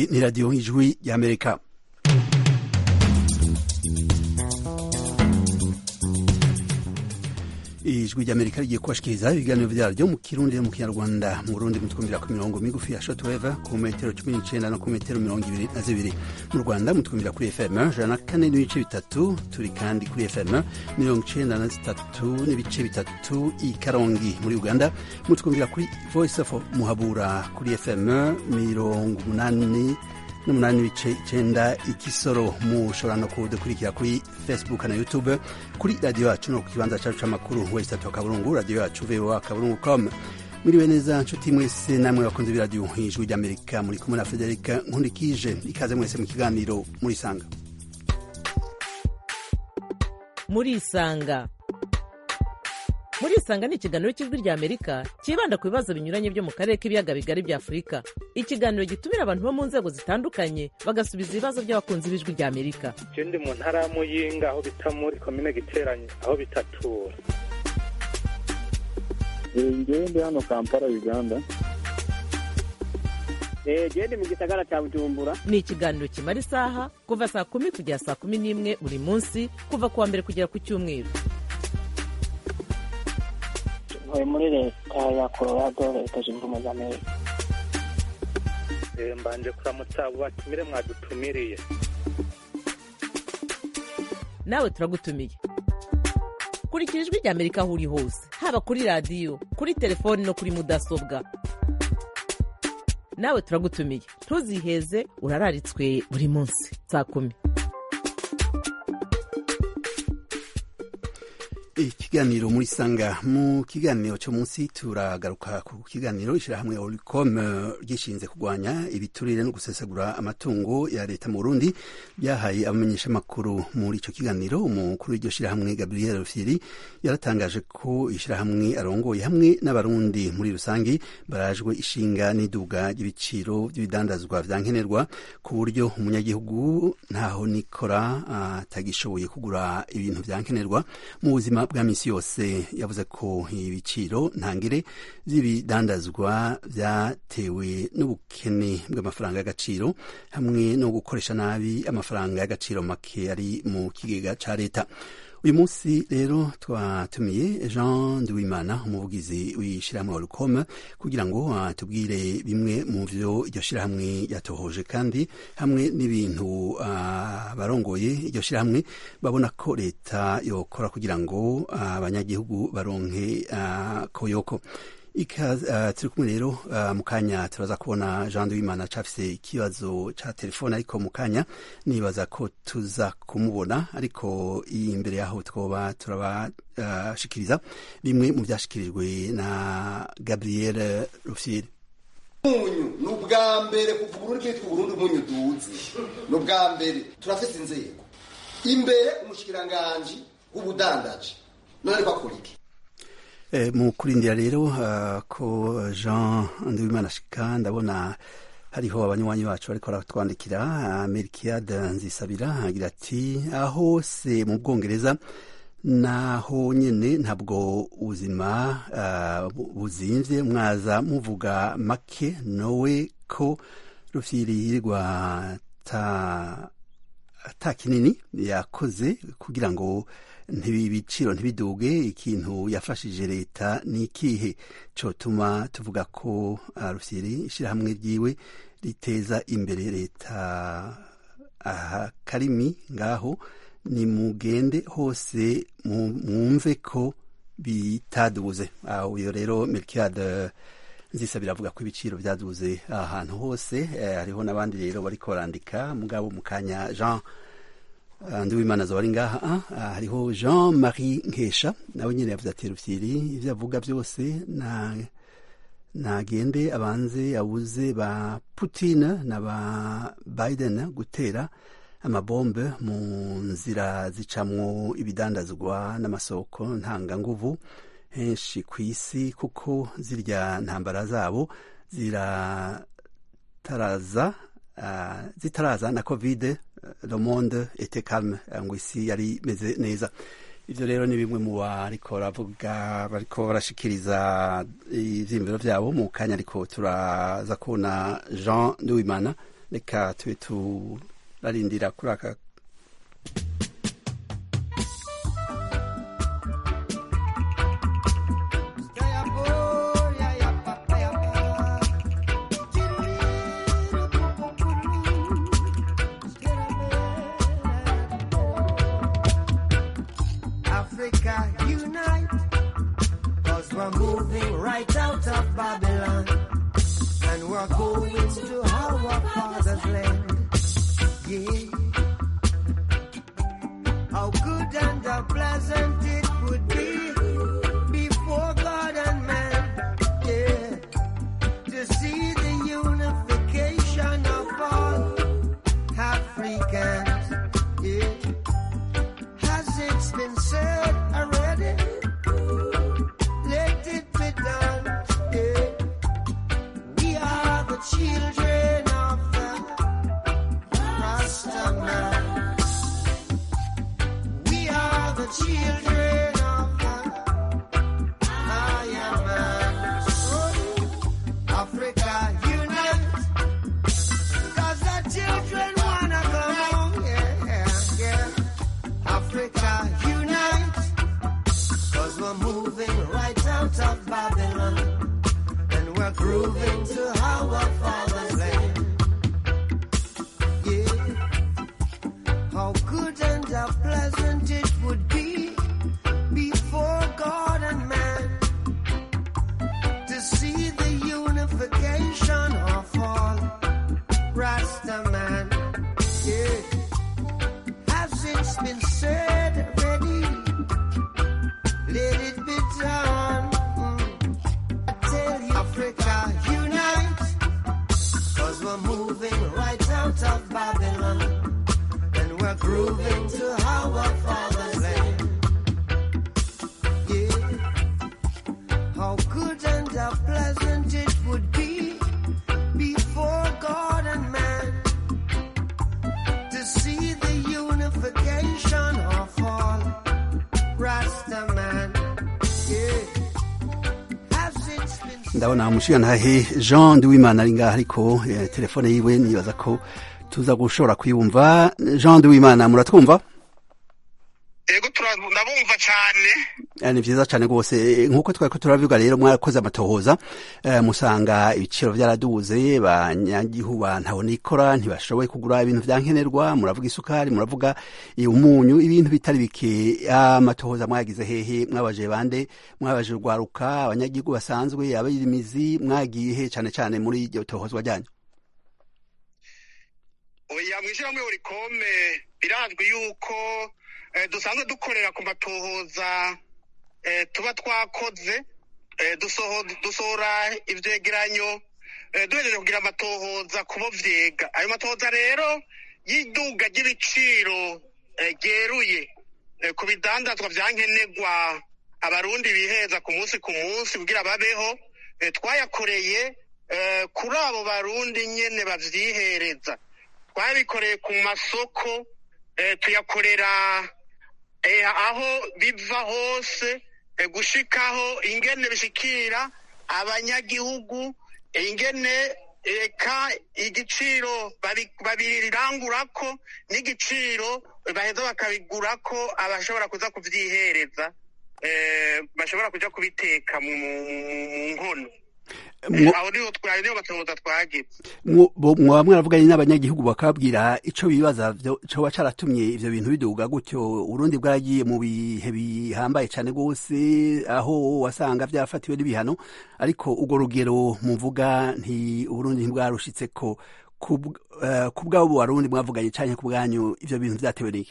ni radiyo ijwi y'amerika ijwi ry'amerika rigiye kubashikiriza ibiganiro vyaryo mu kirundi no mu kinyarwanda mu burundi mutwumvira ku mirongo migufi ya shortwave ku metero cumi n'icenda no ku metero mirongo ibiri na zibiri mu rwanda mutwumvira kuri fm ijana na kane n'ibice bitatu turi kandi kuri fm mirongo icenda na zitatu n'ibice bitatu i karongi muri uganda mutwumvira kuri voice of muhabura kuri fm mirongo umunani n'umunani n'ibice icenda ikisoro mushobora no kudukurikira kuri facebook na youtube kuri radiyo yacu no ku kibanza cacu c'amakuru wese tatu akaburungu radiyo yacu voa akaburungu com mwiriwe neza nshuti mwese namwe bakunze b'iradiyo ijwi ry'amerika muri kumwe na federika nkundikije ikaze mwese mu kiganiro murisanga murisanga murisanga ni ikiganiro cy'ijwi rya amerika cyibanda ku bibazo binyuranye byo mu karere k'ibiyaga bigari bya afurika ikiganiro gitumira abantu bo mu nzego zitandukanye bagasubiza ibibazo by'abakunzi b'ijwi rya amerika je ndi mu ntara ya muyinga aho bita muri komine giteranye aho bitatura ngewe ndi hano kampala uganda gende mu gisagara cya bujumbura ni ikiganiro kimara isaha kuva saa kumi kugera saa kumi n'imwe buri munsi kuva ku wa mbere kugera ku cyumweru ntuye muri leta ya colorado leta zunze ubumwe za amerika Eh, mbanje kuramutsa abo batumire mwadutumiriye nawe turagutumiye kurikira ijwi rya amerika aho uri hose haba kuri radiyo kuri telefoni no kuri mudasobwa nawe turagutumiye ntuziheze urararitswe buri munsi saa kumi ikiganiro muri sanga mu kiganiro cyo munsi turagaruka ku kiganiro ishyirahamwe oricom ryishinze kurwanya ibiturire no gusesagura amatungo ya leta mu burundi byahaye abamenyeshamakuru muri icyo kiganiro umukuru w'iryo shyirahamwe gabriel rufyiri yaratangaje ko ishyirahamwe arongoye hamwe n'abarundi muri rusange barajwe ishinga n'iduga ry'ibiciro by'ibidandazwa vya nkenerwa ku buryo umunyagihugu ntaho nikora atagishoboye kugura ibintu vya nkenerwa mu buzima bwa misi yose yavuze ko ibiciro ntangire by'ibidandazwa byatewe n'ubukene bw'amafaranga y'agaciro hamwe no gukoresha nabi amafaranga y'agaciro make ari mu kigega ca leta uyu munsi rero twatumiye jean nduwimana umuvugizi w'ishyirahamwe oricom kugira ngo atubwire bimwe mu vyo iryo shyirahamwe yatohoje kandi hamwe n'ibintu abarongoye iryo shyirahamwe babona ko leta yokora kugira ngo abanyagihugu baronke koyoko turi kumwe rero mu kanya turaza kubona jean duwimana cafise ikibazo ca telefone ariko mu kanya nibaza ko tuza kumubona ariko imbere yaho twoba turabashikiriza bimwe mu vyashikirijwe na gabriel rufyiri umunyu ni ubwa mbere kuva uburundi bwitwa uburundi umunyu duzi ni ubwa mbere turafise inzego imbere umushikiranganji w'ubudandaji none ariko akora iki mu kurindira rero ko jean nduwimana ashika ndabona hariho abanywanyi bacu bariko baratwandikira melkiade nzisabira agira ati aho se mu bwongereza naho nyene ntabwo ubuzima buzimvye mwaza muvuga make nowe ko rufyiri yirirwa ata kinini yakoze kugira ngo ibiciro ntibiduge ikintu yafashije leta ni ikihe cotuma tuvuga ko rufyiri ishyirahamwe ryiwe riteza imbere leta aha karimi ngaho ni mugende hose mwumve ko bitaduze uyo rero melkiade nzisabira avuga ko ibiciro byaduze ahantu hose hariho n'abandi rero bariko barandika mugabo mu kanya jean ndiwimana zoba ari ngaha hariho jean marie nkesha nawe nyine yavuze ati rufyiri ivyo avuga byose nagende abanze abuze ba putin na ba biden gutera amabombe mu nzira zicamwo ibidandazwa n'amasoko ntanganguvu henshi ku isi kuko zirya ntambara zabo zirataraza uh, zitaraza na covid le monde était calme ngo isi yari imeze neza ivyo rero ni bimwe mu bariko baravuga bariko barashikiriza ivyiyumviro vyabo mu kanya ariko turaza kubona jean nduwimana reka tube turarindira kuri aka Africa unite, cause we're moving right out of Babylon, and we're going to our father's land. Yeah. How good and how pleasant it would be before God and man. Yeah. To see the unification of all Africans. Yeah. Has it been said already? Let it be done. Yeah. We are the children of the Rasta man. We are the children of the Iron Man. Africa unite. Cause the children wanna come home. Yeah, yeah, yeah. Africa unite. Cause we're moving right out of Babylon. And we're grooving to our father's land. Yeah. How good and how pleasant it would be before God and man to see the unification of all Rasta man. Yeah. Has it been said already? Let it be done. Mm. I tell you, Africa, unite. Cause we're moving right out of Babylon. And we're grooving to our father's land. Yeah. How good and how pleasant it would be before God and man to see the unification of all Rasta man. Yeah. Has it been ndabona umushigantahe jean duwimana ari ngaho ariko eh, telefone yiwe nibaza ko tuza gushobora kuyumva jean duwimana muratwumva ego tura- ndabumva cyane Eh, ni vyiza cane rwose Eh, nk'uko twari ko turabivuga rero mwarakoze amatohoza eh, musanga ibiciro vyaraduze banyagihugu bantaho nikora ntibashoboye kugura ibintu vya nkenerwa muravuga isukari muravuga eh, umunyu ibintu bitari bike amatohoza mwagize hehe mwabaje bande mwabaje urwaruka abanyagihugu basanzwe abayirimizi mwagiye he cane cane muri iryo tohozwa ryanyu oya mwishyirahamwe urikome birazwi yuko eh, dusanzwe dukorera ku matohoza eh, tuba twakoze eh, dusoho- dusohora ivyegeranyo eh, duhejeje kugira amatohoza kubo vyega ayo matohoza rero y'iduga ry'ibiciro eh, ryeruye eh, ku bidandazwa vya nkenerwa abarundi biheza ku munsi ku munsi kugira babeho eh, twayakoreye eh, kuri abo barundi nyene bavyihereza twabikoreye ku masoko eh, tuyakorera eh, aho biva hose eh, gushikaho ingene bishikira abanyagihugu eh, ingene eka igiciro babi- babirangurako n'igiciro baheza bakabigurako abashobora kuza kuvyihereza eh, bashobora kuja kubiteka mu mu- mu- mu nkono Mwo- aho niho twari niho batohoza twagize mwo- bo- mwaba mwaravuganye n'abanyagihugu bakabwira ico bibaza vyo- coba caratumye ivyo bintu biduga gutyo urundi bwaragiye mu bihe bihambaye cane rwose aho wasanga vyafatiwe n'ibihano ariko urwo rugero muvuga nti uburundi ntibwarushitseko ku bwabo barundi mwavuganye canke ku bwanyu ivyo bintu vyatewe n'iki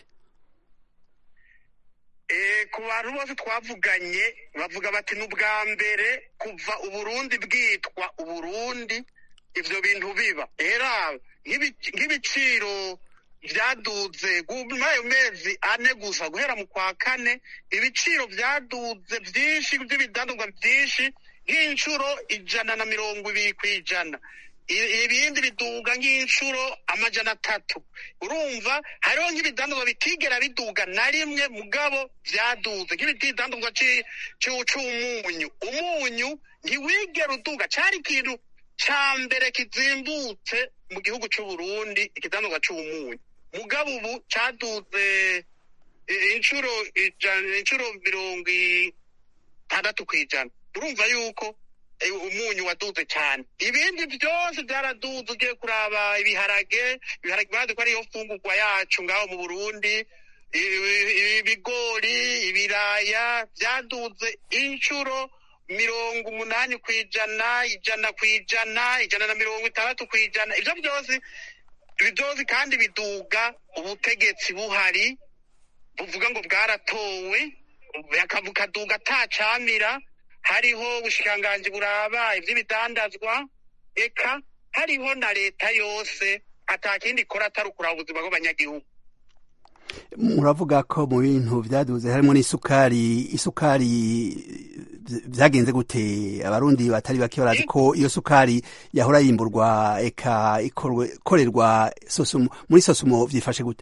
Eh, ku bantu bose twavuganye bavuga bati ni ubwa mbere kuva uburundi bwitwa uburundi ivyo bintu biba era nk'ibi- nk'ibiciro vyaduze gu- muri ayo mezi ane gusa guhera mu kwa kane ibiciro vyaduze vyinshi vy'ibidandazwa vyinshi nk'incuro ijana na mirongo ibiri kw'ijana I- ibindi biduga nk'inshuro amajana atatu urumva hariho nk'ibidandazwa bitigera biduga na rimwe mugabo vyaduze nk'ibidandazwa ci- ci- c'umunyu umunyu ntiwigera uduga cari ikintu ca mbere kizimbutse mu gihugu c'uburundi ikidandazwa c'ubumunyu mugabo ubu caduze eh, incuro ijana incuro mirongo itandatu kw'ijana urumva yuko eh, umunyu waduze cyane ibindi byose byaraduze ugiye kuraba ibiharage ibiharage bazi ko ariyo fungurwa yacu ngaho mu burundi ibi- ibigori ibiraya byaduze inshuro mirongo umunani ku ijana ijana ku ijana ijana na mirongo itandatu ku ijana ibyo byose ibi byose kandi biduga ubutegetsi buhari buvuga ngo bwaratowe baka- bukaduga atacamira hariho ubushikiranganji buraba ivy'ibidandazwa eka hariho na leta yose atakindi ikora atari ukuraba ubuzima bw'abanyagihugu muravuga ko mu bintu byaduze harimo n'isukari isukari vy- vyagenze gute abarundi batari bake barazi ko iyo sukari yahora yimburwa eka ikorwe- ikorerwa sosumo muri sosumo vyifashe gute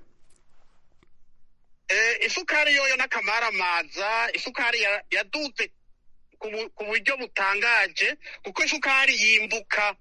Eh, isukari yoyo n'akamaramaza isukari ya- yaduze ku bu- ku buryo butangaje kuko isukari yimbuka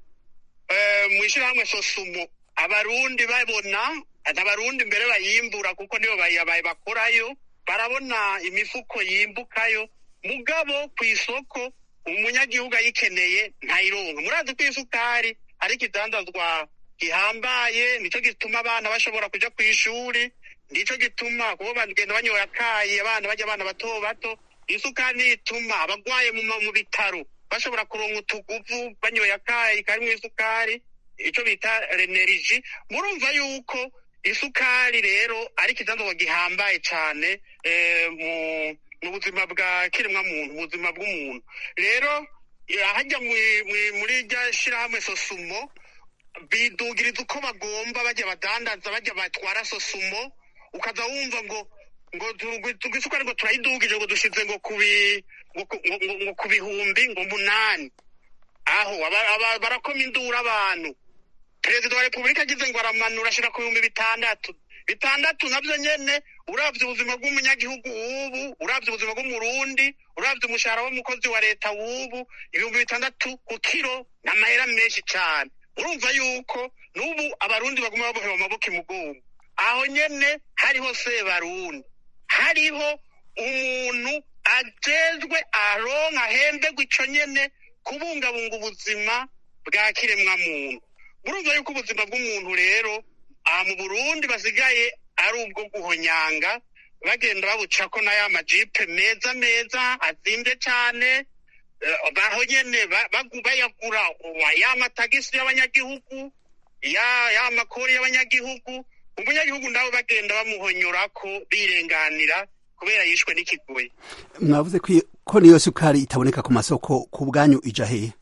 eh, mu ishyirahamwe sosumo abarundi babona abarundi mbere bayimbura kuko nibo bayabaye bakorayo barabona imifuko yimbukayo mugabo ku isoko umunyagihugu ayikeneye ntayironka murazi ko isukari ari ikidandazwa gihambaye nico gituma abana bashobora kuja ku ishuri nico gituma kubo bagenda banyoye akayi abana bajya abana bato bato isukari niyo ituma abagwaye mu, ma- mu bitaro bashobora kuronka utuguvu banyoye akayi karimwo isukari ico bita reneriji murumva yuko isukari rero ari ikidandazwa gihambaye cane eh, mu mu buzima bwa kiremwa muntu mu buzima bw'umuntu rero eh, hajya mwi- mwi- muri rya shirahamwe sosumo bidugiriza uko bagomba bajya badandaza bajya batwara sosumo ukaza wumva ngo ngo twisukari ngo turayidugije ngo dushize ngo kubi ngo ku- ngo- ngo- ngo ku bihumbi ngo munani aho aba- aba- barakoma induru abantu perezida wa repubulika agize ngo aramanura ashira ku bihumbi bitandatu bitandatu navyo nyene uravye ubuzima bw'umunyagihugu wubu uravye ubuzima bw'umurundi uravye umushahara w'umukozi wa leta wubu ibihumbi bitandatu ku kiro ni amahera menshi cane urumva yuko n'ubu abarundi baguma babohewe amaboko imugongo aho nyene hariho sebarundi hariho umuntu ajejwe aronka ahembegwa ico nyene kubungabunga ubuzima bwa kiremwa muntu murumva yuko ubuzima bw'umuntu rero aha mu burundi basigaye ari ubwo guhonyanga bagenda babucako na ya majipe meza meza azimvye cane eh, baho nyene ba- bagu- bayagura uwa- ya matagisi y'abanyagihugu ya ya makori y'abanyagihugu umunyagihugu nabo bagenda bamuhonyorako birenganira kubera yishwe n'ikigoyi mwavuze ko iyo- ko niyo sukari itaboneka ku masoko ku bwanyu ija hehe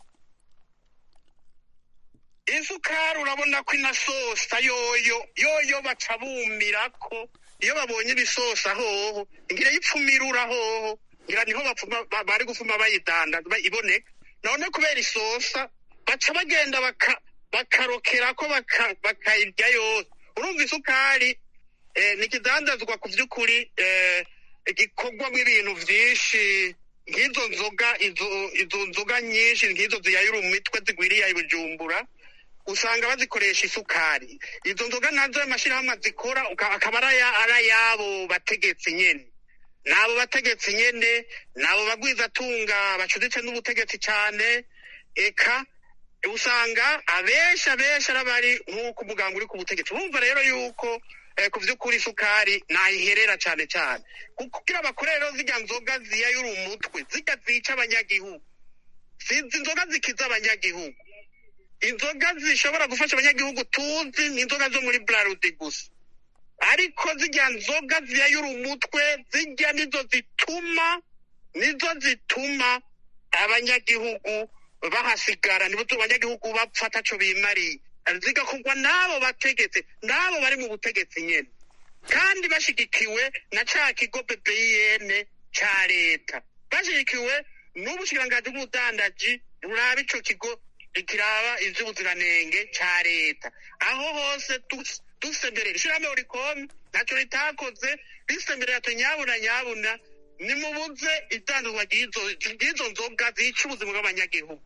isukari urabona ko inasosa yoyo yoyo baca bumirako iyo babonye ibisosa hoho ngira yipfumirura hoho ngira niho bapfuma ba- bari gufuma bayidandaza ba- iboneka none kubera isosa baca bagenda baka- bakarokerako baka- bakayirya yose urumva isukari eh, ni ikidandazwa ku vy'ukuri eh, gikorwamo ibintu vyinshi nk'izo nzoga izo izo nzoga nyinshi nk'izo ziyayura imitwe zigwiriye i bujumbura usanga bazikoresha isukari izo nzoga nazo amashirahamwe azikora uka- akaba ari aya- ari ayabo bategetsi nyene n'abo bategetsi nyene n'abo bagwizatunga bacuditse n'ubutegetsi cane eka usanga abenshi abenshi ari abari nk'uko umuganga uri ku butegetsi bumva rero yuko eh, ku vy'ukuri isukari nayiherera cane cane kugira bakore rero zirya nzoga ziyayura umutwe zirya zica abanyagihugu si inzoga zikiza abanyagihugu inzoga zishobora gufasha abanyagihugu tuzi ni inzoga zo muri brarudi gusa ariko zirya nzoga ziyayura umutwe zirya nizo zituma nizo zituma abanyagihugu bahasigara nibo abanyagihugu bapfa ataco bimariye zigakorwa n'abo bategetsi n'abo bari mu butegetsi nyene kandi bashigikiwe na ca kigo BBN ca leta bashigikiwe n'ubushikiranganji bw'ubudandaji buraba ico kigo kiraba ivy'ubuziranenge ca leta aho hose dus- dusemberera ishirahamwe urikomi ntaco ritakoze risemberera ati nyabuna nyabuna nimubuze idandazwa ry'izo ry'izo nzoga zica ubuzima bw'abanyagihugu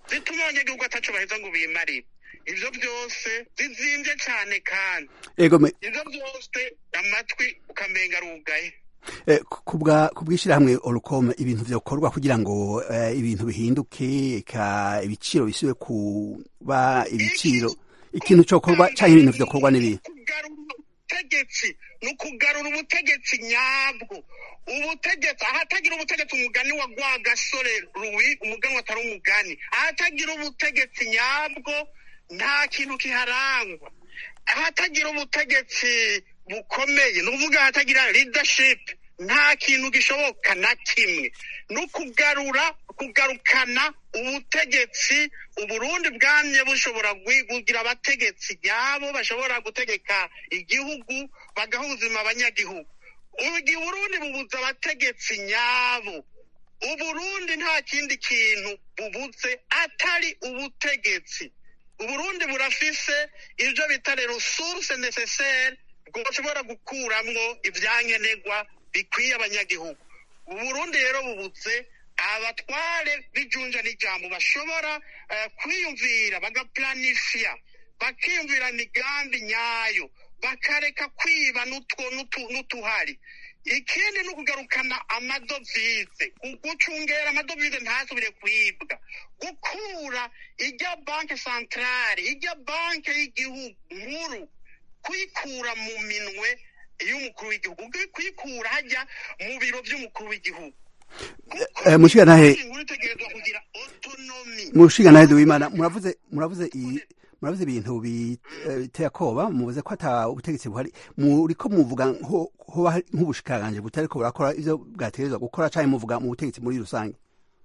zituma abanyagihugu ataco baheza ngo bimarire ivyo byose zizimvye cane kandi ego me- ivyo byose amatwi ukamenga arugaye eh, ku- kubwa kubwishirahamwe Olcom ibintu vyokorwa kugira ngo eh, ibintu bihinduke eka ibiciro bisubire kuba ibiciro ikintu cokorwa canke ibintu vyokorwa n'ibihe kugarura ubutegetsi ni ukugarura ubutegetsi nyabwo ubutegetsi ahatagira ubutegetsi umugani wa gwa gasore ruwi umugani watari umugani ahatagira ubutegetsi nyabwo nta kintu kiharangwa ahatagira ubutegetsi bukomeye ni ukuvuga ahatagira leadership nta kintu gishoboka na kimwe ni ukugarura kugarukana ubutegetsi uburundi bwamye bushobora gwi- kugira abategetsi nyabo bashobora gutegeka igihugu bagaha ubuzima abanyagihugu ubu igihe uburundi bubuze abategetsi nyabo uburundi nta kindi kintu bubuze atari ubutegetsi uburundi burafise ivyo bita resource necessaire bwoshobora gukuramwo ivyankenerwa bikwiye abanyagihugu uburundi rero bubuze abatware b'ijunja n'ijambo bashobora eh, kwiyumvira bagaplanifya bakiyumvira imigambi nyayo bakareka kwiba n'utwo- n'utu- n'utuhari ikindi ni ukugarukana amadovize gucungera amadovize ntasubire kwibwa gukura ijya banke santarare ijya banke y'igihugu nkuru kuyikura mu minwe y'umukuru w'igihugu kuyikura hajya mu biro by'umukuru w'igihugu Eh, mushigantahe inkuru itegerezwa kugira autonomy mushigantahe duwimana muravuze muravuze i- muravuze ibintu bi- eh, biteye akoba muvuze ko ata ubutegetsi buhari muriko muvuga nko- hoba hari nk'ubushikiranganje butariko burakora ivyo bwategerezwa gukora canke muvuga mu butegetsi muri rusange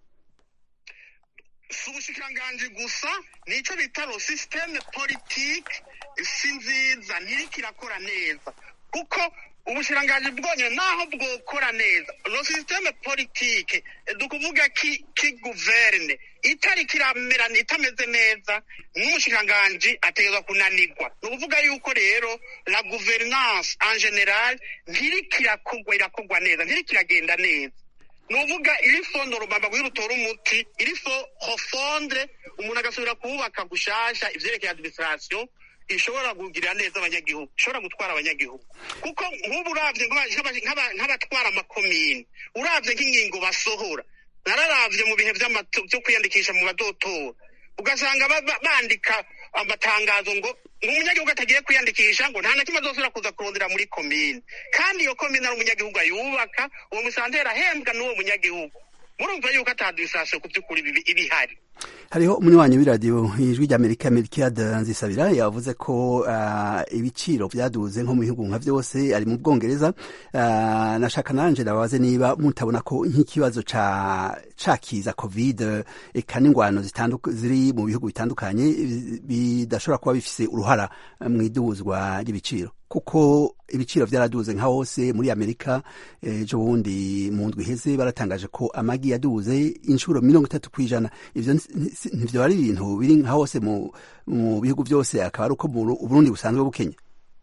si ubushikiranganji gusa nico bita lo systeme politique si nziza ntiriko irakora neza kuko ubushikiranganji bwonyene naho bwokora neza lo systeme politique dukuvuga ki ki guverne itariko iramera itameze neza n'umushikiranganji ategerezwa kunanirwa ni ukuvuga yuko rero la gouvernance en general ntiriko irakorwa irakorwa neza ntiriko iragenda neza nuvuga irifo norobamba kugira utore umuti irifo hofondre umuntu agasubira kubaka gushasha ivyerekeye administration ishobora kugirira neza abanyagihugu ishobora gutwara abanyagihugu kuko nk'ubu uravye nk'aba- nk'aba- nk'aba- nk'abatwara amakomini uravye nk'ingingo basohora nararavye mu bihe vy'amato- vyo kwiyandikisha mu badotora ugasanga ba- ba- bandika amatangazo ngo umunyagihugu atagiye kwiyandikisha ngo nta na kimwe azosubira kuza kurondera muri komine kandi iyo komine ari umunyagihugu ayubaka uwo musanteri ahembwa n'uwo munyagihugu murumva yuko atadwisasiyo ku by'ukuri ibi- ibihari hariho umunywanyi w'iradiyo ijwi ry'amerika melkiade nzisabira yavuze ko ah, ibiciro vyaduze nko mu bihugu nka vyose ari mu bwongereza Ah, nashaka nanje ndababaze niba mutabona ko nk'ikibazo ca cakiza covid eka n'ingwano zitanduka- ziri mu bihugu bitandukanye bi- bidashobora kuba bifise uruhara mu iduzwa ry'ibiciro kuko ibiciro vyaraduze nka hose muri amerika ejo bundi mu ndwi iheze baratangaje ko amagi yaduze inshuro mirongo itatu kw'ijana ivyo nti- si- ntivyo ari ibintu biri nka hose mu, mu bihugu vyose akaba ari uko mu Buru- uburundi busanzwe bukenya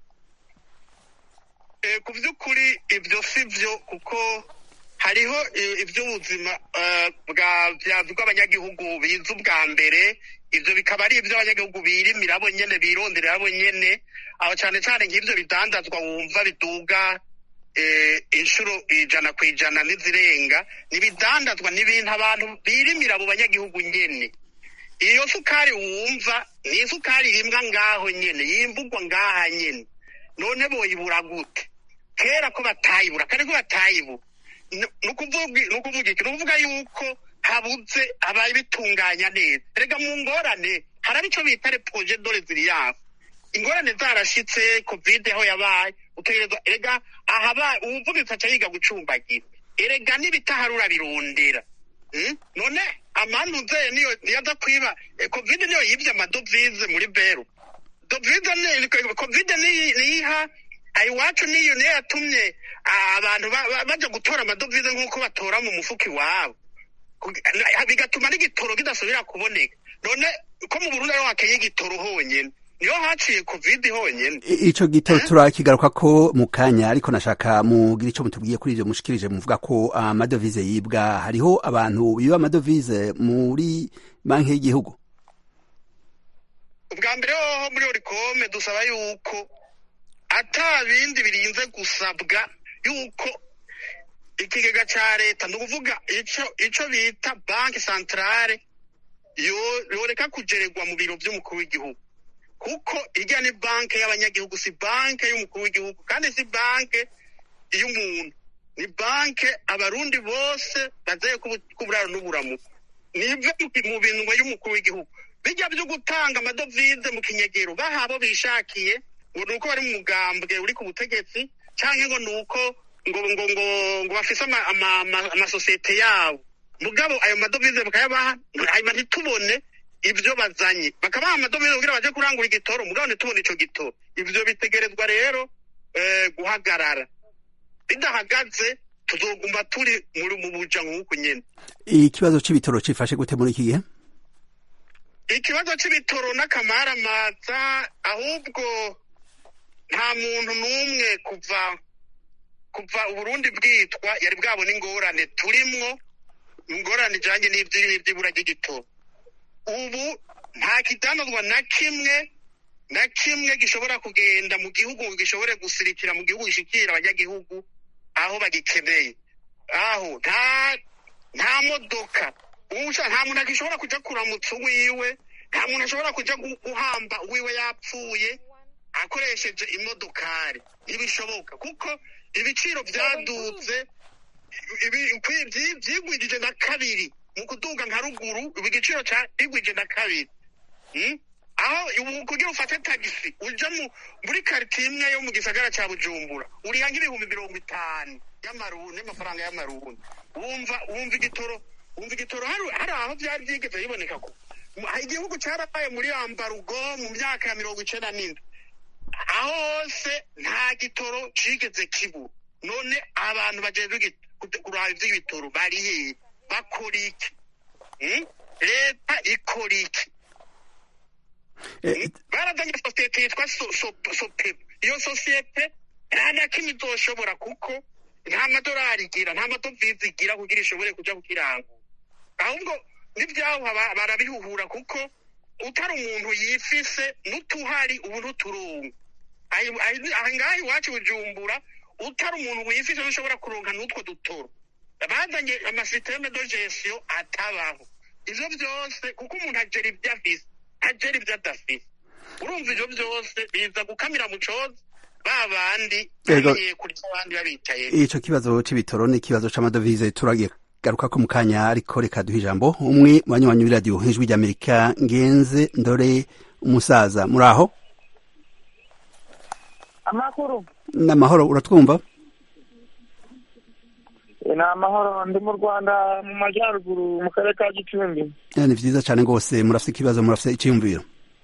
Eh, ku by'ukuri ibyo si byo kuko hariho eh, iby'ubuzima eh, bwa- bya- bw'abanyagihugu biza ubwa mbere ibyo bikaba ari iby'abanyagihugu birimira bo nyene bironderera bo nyene aho cyane cyane nk'ibyo bidandazwa wumva biduga eh, inshuro ijana ku ijana n'izirenga n'ibidandazwa n'ibintu abantu birimira abo banyagihugu nyene iyo sukari wumva ni isukari irimwa ngaho nyene yimbugwa ngaha nyene none boyibura gute kera ko batayibura kare ko batayibura ni ukuvuga ni ukuvuga iki ni ukuvuga yuko habuze ababitunganya neza erega mu ngorane hari icyo bita reproje dore ziriyanse ingorane zarashitse kovide aho yabaye utegerezwa erega ahaba uwuvunitse aca yiga gucumbagira erega n'ibitaharura birondera Mm? none amantuze niyo yaza kwiba eh, kovide niyo yibye amadovize muri beru dovize ni kovide ni- niyiha iwacu niyo niyo yatumye ah, abantu ba- ba- baja gutora amadovize nk'uko batora mu mufuka iwabo Kugi- na- bigatuma n'igitoro kidasubira kuboneka none ko mu burundi ariho hakeye igitoro honyene niho haciye covid honyene I- ico gitoro turakigaruka ko mu kanya ariko nashaka mugira ico mutubwiye kuri ivyo mushikirije muvuga ko amadovize yibwa hariho abantu biba amadovize muri banki y'igihugu ubwa mbere hoho muri orikome dusaba yuko ata bindi birinze gusabwa yuko ikigega ca leta ni ukuvuga ico ico bita banki santarare yo- yoreka kugererwa mu biro vy'umukuru w'igihugu kuko irya ni banki y'abanyagihugu si banki y'umukuru w'igihugu kandi si banki y'umuntu ni banki abarundi bose bazeye kuburaro n'uburamuko nive mu binwe y'umukuru w'igihugu bijya byo gutanga amadovize mu kinyegero baha abo bishakiye ngo ni uko bari mu mugambwe uri ku butegetsi cyangwa ngo ni uko ngo ngo ngo ngo bafise ama- ama- ama- amasosiyete yabo mugabo ayo madovize bakayabaha hanyuma ntitubone ibyo bazanye bakabaha amadovize kugira baje kurangura igitoro mugabo ntitubone ico gitoro ivyo bitegerezwa rero eh, guhagarara bidahagaze tuzoguma turi muri mu buja nk'uku nyene ikibazo c'ibitoro cifashe gute muri iki gihe ikibazo c'ibitoro n'akamaramaza ahubwo nta muntu n'umwe kuva kuva uburundi bwitwa yari bwabona ingorane turimwo ingorane ijanye n'ivyi- n'ivy'ibura ry'igitoro ubu nta kidanozwa na kimwe na kimwe gishobora kugenda mu gihugu ngo gishobore gusirikira mu gihugu gishikira abanyagihugu aho bagikeneye aho nta nta modoka Uwusha nta muntu agishobora kuja kuramutsa uwiwe nta muntu ashobora kuja gu- guhamba uwiwe yapfuye akoresheje imodokari ntibishoboka kuko ibiciro vyaduze ibi- kwi- vyi- vyigwijije na kabiri mu kuduga nka ruguru ibi igiciro cigwije na kabiri Mm? aho ubu kugira ufate tagisi uja mu muri karitiye imwe yo mu gisagara ca bujumbura uriha nk'ibihumbi mirongo itanu y'amarundi y'amafaranga y'amarundi wumva wumva igitoro wumva igitoro hari hari aho vyari vyigeze biboneka ko mu- igihugu carabaye muri ambarugo mu myaka ya mirongo icenda n'indwi aho hose nta gitoro cigeze kibura none abantu bajejwe igi- kude- kuraba ivy'ibitoro bari hehe bakora iki Mm? leta ikora iki Eh, barazanye sosiyete yitwa So- So- sopebu iyo sosiyete nta na kimwe izoshobora kuko nta madorari igira nta madovize igira kugira ishobore kuja kukirangura ahubwo n'ivyahuha ba- barabihuhura kuko utari umuntu yifise n'utuhari ubu ntuturunga Ahi- ahi- aha ngaha iwacu bujumbura utari umuntu wifise ntushobora kuronka n'utwo dutoro bazanye amasiteme de gestion atabaho ivyo vyose kuko umuntu agera ivyo afise agera ivyo adafise urumva ivyo vyose biza gukamira mu cozi ba bandi Yego. bagiye kurya abandi babicaye ico kibazo c'ibitoro n'ikibazo c'amadovize turagiye garuka ko mu kanya ariko reka duhe ijambo umwe mu banywanyi b'iradiyo ijwi ry'amerika ngenze ndore umusaza muri aho amakuru n'amahoro uratwumva ni amahoro ndi mu rwanda mu majyaruguru mu karere ka gicumbi Eh, ni vyiza cane rwose murafise ikibazo murafise iciyumviro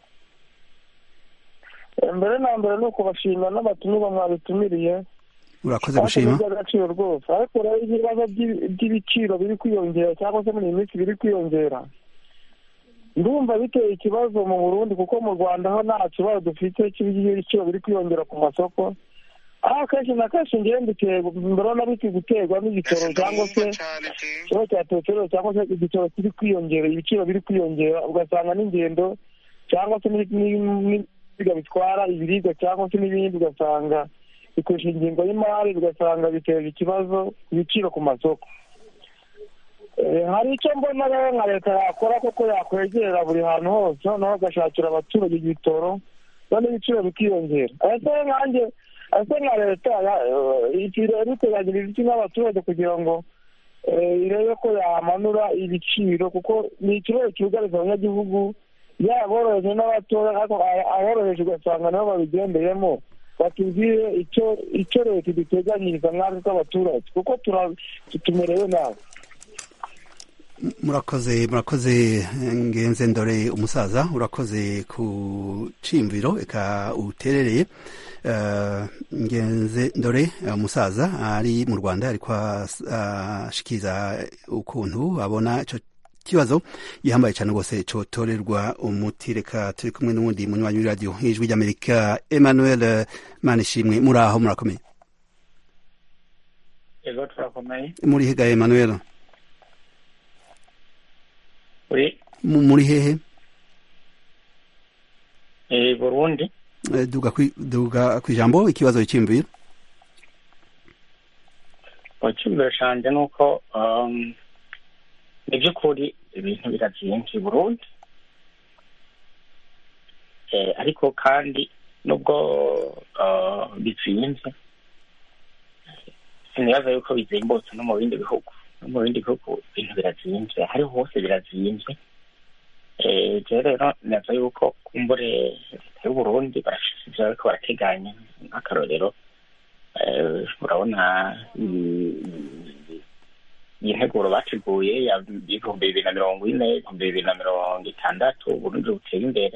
Eh, mbere na mbere ni ukubashimira n'abatumirwa mwabitumiriye urakoze gushima by'agaciro rwose ariko rero ibibazo by'i- by'ibiciro biri kwiyongera cyangwa se muri iyi minsi biri kwiyongera ndumva biteye ikibazo mu burundi kuko mu rwanda ho nta kibazo dufite cy'ibiciro biri kwiyongera ku masoko aho akenshi na kenshi ngewe mbiterwa mbona biti guterwa n'igitoro cyangwa se cane je ikibazo cya peteroli cyangwa se igiciro kiri kwiyongera ibiciro biri kwiyongera ugasanga n'ingendo cyangwa se ni- ni- n'ibinyabiziga bitwara ibiribwa cyangwa se n'ibindi ugasanga bikoresha ingingo y'imari ugasanga biteje ikibazo ibiciro ku masoko Eh, hari icyo mbona rero nka leta yakora kuko yakwegera buri hantu hose noneho agashakira abaturage ibitoro none ibiciro bikiyongera ese nkanjye ese nka leta ya- eh, ikirere iteganyiriza iki n'abaturage kugira ngo eh, irebe ko yamanura ibiciro kuko ni ikibazo cyugarije abanyagihugu yaba aboroheje n'abatoya ariko aba- aboroheje ugasanga nabo babigendeyemo batubwire icyo icyo leta iduteganyiriza nkatwe tw'abaturage kuko tura- tumerewe nabi murakoze murakoze eh, ngenze ndore umusaza urakoze ku cimviro eka uterereye Eh, ngenze ndore eh, umusaza ari mu rwanda ariko as- ashikiriza ukuntu abona ico kibazo gihambaye cyane rwose cotorerwa umuti reka turi kumwe n'uwundi munywanyi w'iradiyo ijwi ry'amerika emmanuel manishimwe muri aho murakomeye ego turakomeye muri hega emmanuel uri Mu- muri hehe eh, burundi Eh, duga kwi- duga kw'ijambo ikibazo cy'imviro icyumviro canje ni uko um, ni by'ukuri ibintu birazimvye i burundi eh, ariko kandi nubwo uh, bizimvye sinibaza yuko bizimbutse no mu bindi bihugu no mu bindi bihugu ibintu birazimvye hariho hose birazimvye eh, je rero naza yuko kumbure leta y'uburundi barafise ivyo bariko barateganya nk'akarorero eh, urabona i- i- iyi nteguro bateguye ya ibihumbi bibiri na mirongo ine ibihumbi bibiri na mirongo itandatu uburundi buteye imbere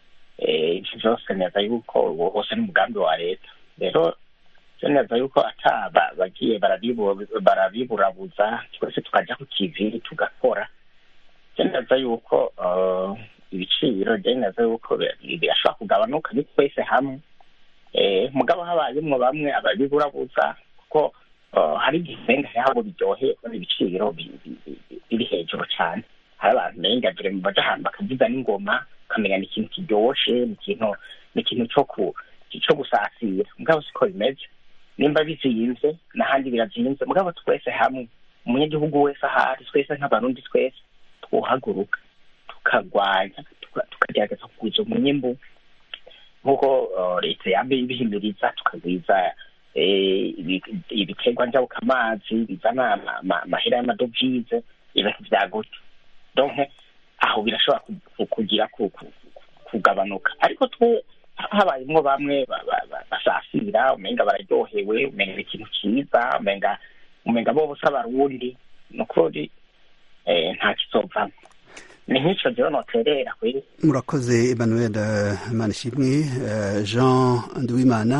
Eh, ivyo vyose neza yuko uwo wose ni umugambi wa leta rero vyo neza yuko ata ba- bagiye barabibu- barabiburabuza twese tukaja ku kivi tugakora vyo neza yuko eh, ibiciro vyo neza yuko bi- birashobora kugabanuka ni twese hamwe eh, mugabo habayemwo bamwe ababiburabuza kuko uh, hari igihe umenga habo biryoheye kubona ibiciro bi- bi- bi- biri hejuru cane hari abantu menga dore baja ahantu bakavuza n'ingoma ukamenya ni ikintu kiryoshe ni ikintu ni ikintu co ku co gusasira mugabo siko bimeze nimba bizimvye n'ahandi birazimvye mugabo twese hamwe umunyagihugu wese ahari twese nk'abarundi twese twohaguruka tukagwanya tuka- tukagerageza kugwiza umwimbu nk'uko uh, leta yambe ibihimiriza tukagwiza eh, ibi- ibiterwa njabukamazi bizana ama- ama- amahera y'amadovize ibintu vya gutyo donc aho birashobora ku- ku- kugira ku- ku- ku- kugabanuka ariko twe habayemwo bamwe ba- ba- ba- basasira umenga bararyohewe umenga ni ikintu ciza umenga umenga bo bose abarundi ni ukuri eh, nta kizovamwo ni nk'ico rero noterera kweri murakoze emmanuel eh, manishimwe eh, jean nduwimana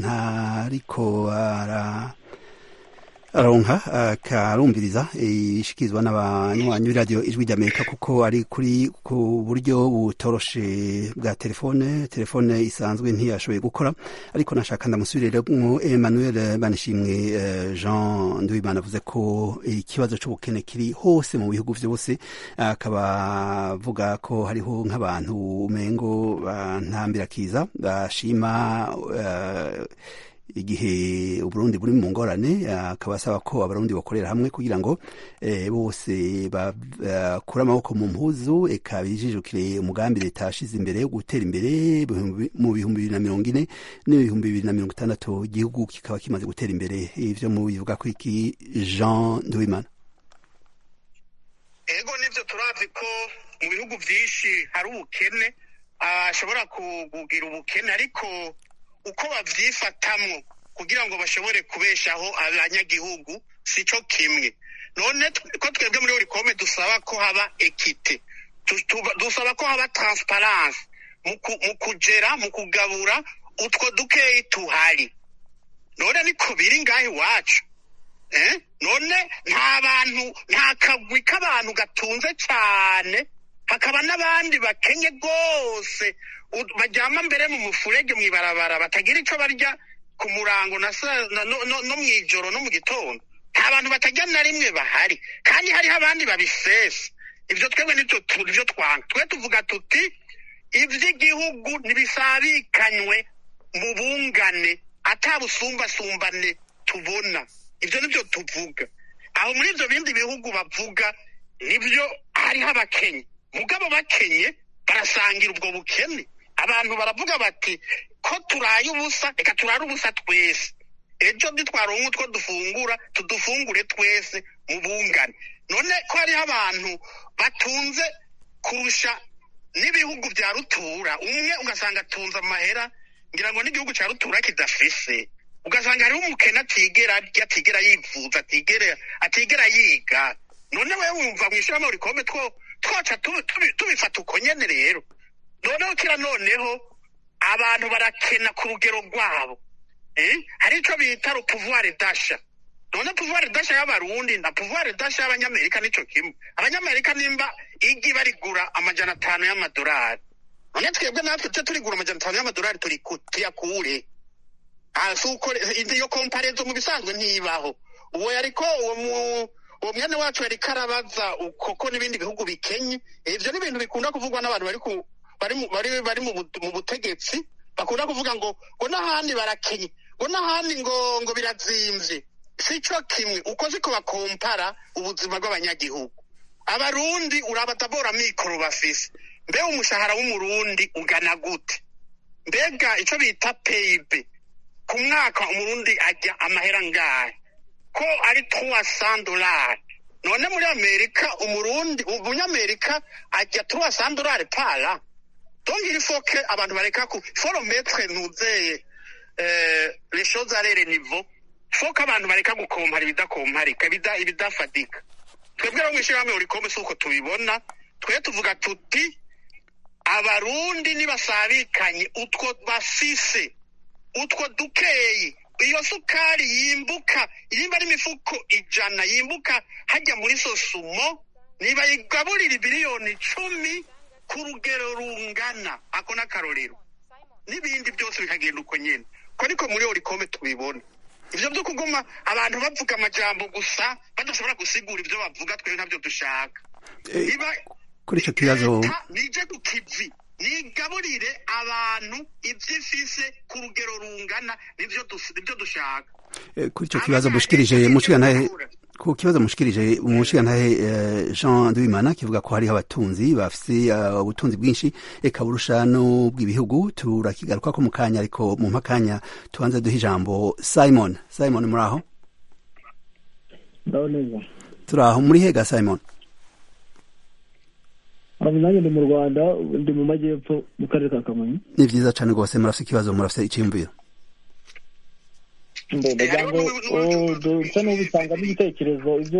ntariko ara aronka akarumviriza ishikirizwa n'abanywanyi b'iradiyo ijwi ry'amerika kuko ari kuri ku buryo butoroshe bwa telefone telefone isanzwe ntiyashoboye gukora ariko nashaka ndamusubiriremo emmanuel banishimwe eh, jean nduwimana avuze ko ikibazo c'ubukene kiri hose mu bihugu vyose akaba avuga ko hariho nk'abantu umengo bantambira kiza bashima eh, igihe uburundi buri mu ngorane akaba asaba ko abarundi bakorera hamwe kugira ngo eh, bose bakure amaboko mu mpuzu eka bijijukire umugambi leta yashize imbere wo gutera imbere ibihumbi- mu bihumbi bibiri na mirongo ine n'ibihumbi bibiri na mirongo itandatu igihugu kikaba kimaze gutera imbere ivyo mubivuga ko iki jean nduwimana ego nivyo turazi ko mu bihugu vyinshi hari ubukene ashobora kugira ubukene ariko uko bavyifatamwo kugira ngo bashobore kubeshaho abanyagihugu sico kimwe none tw- ko twebwe muri urikome dusaba ko haba ekite Tu- tu- dusaba ko haba transparence mu ku- mu kugera mu kugabura utwo dukeyi tuhari none niko biri ngaho iwacu eh? none nta bantu nta kagwi k'abantu gatunze cyane hakaba n'abandi bakenye rwose u- baryama mbere mu mufurege mw'ibarabara batagira ico barya ku murango na sa- na- no, no, no mw'ijoro no mu gitondo nta bantu batajya na rimwe bahari kandi hariho abandi babisesa ivyo twebwe nivyo tu- nivyo twanga twe tuvuga tuti ivy'igihugu ntibisabikanywe mu bungane ata busumbasumbane tubona ivyo nivyo tuvuga aho muri ivyo bindi bihugu bavuga nivyo hariho abakenye mugabo bakenye barasangira ubwo bukene abantu baravuga bati ko turaye ubusa reka turare ubusa twese ejo ntitwaronka utwo dufungura tudufungure twese mu bungane none ko hariho abantu batunze kurusha n'ibihugu vya rutura umwe ugasanga atunze amahera ngira ngo n'igihugu ca rutura kidafise ugasanga hariho umukene atigera arya atigera yivuza atigera atigera yiga none wewe wumva mw'ishirahamwe rikombe two twoca tubi- tubi- tubifata uko nyene rero noneho kira noneho abantu barakena ku rugero rwabo eh? hari ico bita rupuvware dasha none pouvoir dasha y'abarundi na pouvoir dasha y'abanyamerika nico kimwe abanyamerika nimba igi barigura amajana atanu y'amadolari none twebwe natwe tuje turigura amajana atanu y'amadolari turiku- tuyakure Ah, si uko iyo komparezo mu bisanzwe ntibaho uwo yariko uwo mu uwo mwene wacu yariko arabaza ukoko n'ibindi bihugu bikenye ivyo ni ibintu bikunda kuvugwa n'abantu bari ku bari mu bari bari mu bu- mu butegetsi bakunda kuvuga ngo ngo n'ahandi barakenye ngo n'ahandi ngo ngo birazimvye sico kimwe uko siko bakompara ubuzima bw'abanyagihugu abarundi urabatabora mikoro bafise mbe umushahara w'umurundi ugana gute mbega ico bita peyibe ku mwaka umurundi ajya amahera ngahe ko ari trois dolari none muri amerika umurundi umunyamerika ajya trois dolari para donc il faut que abantu bareka ku faut remettre nuzeye euh, les choses à leur niveau faut ko abantu bareka gukompara ibidakomparika ibida- ibidafatika twebwe rero mw'ishirahamwe urikome si uko tubibona twe tuvuga tuti abarundi nibasabikanye utwo bafise utwo dukeyi iyo sukari yimbuka yimba ari imifuko ijana yimbuka hajya muri sosumo nibayigaburira ibiliyoni icumi ku rugero rungana ako n'akarorero n'ibindi byose bikagenda uko nyine ko niko muri orikome tubibona ivyo vyo kuguma abantu bavuga amajambo gusa badashobora gusigura ivyo bavuga twebwe ntabyo dushaka Eh, niba kuri icyo kibazo leta nije ku kivi nigaburire abantu ivyo ifise ku rugero rungana nivyo dus- nivyo dushaka eh, kuri icyo kibazo mushikirije mushigantahe ku kibazo mushikirije umushigantahe eh, Jean Duimana kivuga ko hariho abatunzi bafise eh, ubutunzi bwinshi eka burusha n'ubw'ibihugu turakigaruka ko mu kanya ariko mu mpakanya tubanze duha ijambo Simon Simon muri aho ndaho neza turi aho muri hega Simon abo nanjye ndi mu rwanda ndi mu majyepfo mu karere ka kamonyi ni vyiza cane rwose murafise ikibazo murafise iciyumviro ndagira ngo oh, dusa n'ubitangamo ibitekerezo ibyo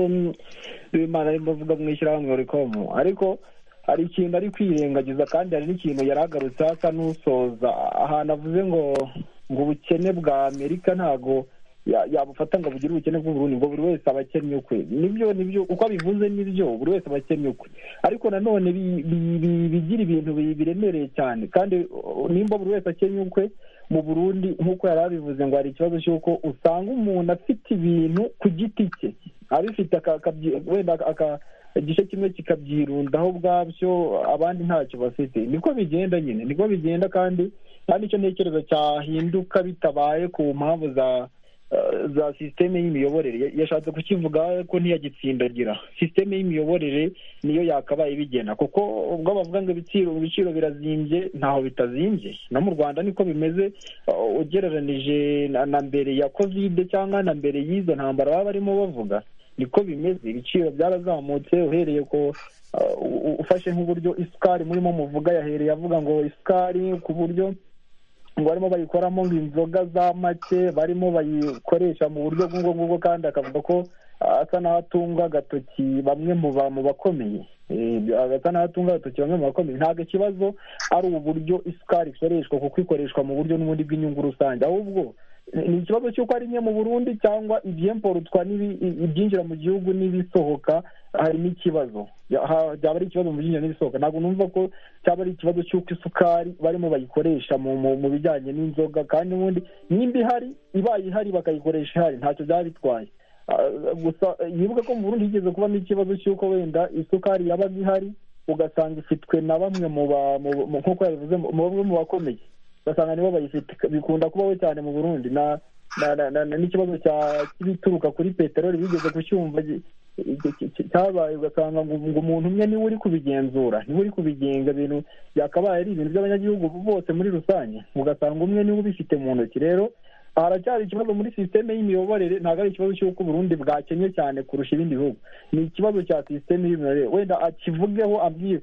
imana arimo avuga mu ishyirahamwe rikomo ariko hari ikintu ari kwirengagiza kandi hari n'ikintu yari agarutse asa n'usoza ahantu avuze ngo ngo ubukene bwa amerika ntago ya- yabufata ngo bugire ubukene bw'uburundi ngo buri wese aba akennye ukwe nibyo nibyo uko abivuze nibyo buri wese aba akennye ukwe ariko nanone bi- bi- bi- bigira ibintu bi- biremereye cyane kandi uh, nimba buri wese akennye ukwe mu burundi nk'uko yari abivuze ngo hari ikibazo cy'uko usanga umuntu afite ibintu ku giti cye abifite aka- akabyi- wenda aka- igice kimwe kikabyirundaho ubwabyo abandi ntacyo bafite niko bigenda nyine niko bigenda kandi nta nicyo ntekereza cyahinduka bitabaye ku mpamvu za eh, za sisiteme y'imiyoborere Ya- yashatse kukivuga ko ntiyagitsindagira sisiteme y'imiyoborere niyo yakabaye bigena kuko ubwo bavuga ngo ibiciro ibiciro birazimbye ntaho bitazimbye no mu rwanda niko bimeze uh, ugereranije na- na mbere ya kovide cyangwa na mbere y'izo ntambara baba barimo bavuga niko bimeze ibiciro byarazamutse uhereye ko uh, u- ufashe nk'uburyo isukari murimo muvuga yahereye avuga ngo isukari ku buryo ngo barimo bayikoramo ngo inzoga za make barimo bayikoresha mu buryo bw'ubwo ngubwo kandi akavuga ko ah, asa n'aho atunga agatoki bamwe mu ba- mu bakomeye Eh, asa n'aho atunga agatoki bamwe mu bakomeye ntabwo ikibazo ari uburyo isukari ikoreshwa kuko ikoreshwa mu buryo n'ubundi bw'inyungu rusange ahubwo ni- ni ikibazo cy'uko ari nke mu burundi cyangwa ibyemporutwa n'ibi- ibyinjira mu gihugu n'ibisohoka harimo ikibazo Ya- ha- byaba ari ikibazo mu byinjira n'ibisohoka ntabwo numva ko cyaba ari ikibazo cy'uko isukari barimo bayikoresha mu mu- mu bijyanye n'inzoga kandi n'ubundi nimba ihari ibaye ihari bakayikoresha ihari ntacyo byaba bitwaye Ah, gusa eh, yibuke ko mu burundi higeze kubamo ikibazo cy'uko wenda isukari yabaga ihari ugasanga ifitwe na bamwe mu ba mu- mu- nk'uko yabivuze mu bamwe mu bakomeye ugasanga nibo bayifite bikunda kubaho cyane mu burundi na na- na- na- n'ikibazo cya cy'ibituruka kuri peteroli bigeze kucyumva gi- gi- gi- gi- cyabaye ugasanga ngo ngo umuntu umwe niwe uri kubigenzura niwe uri kubigenga ibintu byakabaye ari ibintu by'abanyagihugu bose muri rusange ugasanga umwe niwe ubifite mu ntoki rero haracyari ikibazo muri sisiteme y'imiyoborere ntabwo ari ikibazo cy'uko uburundi bwakennye cyane kurusha ibindi bihugu ni ikibazo cya sisiteme y'imiyoborere wenda akivugeho abwire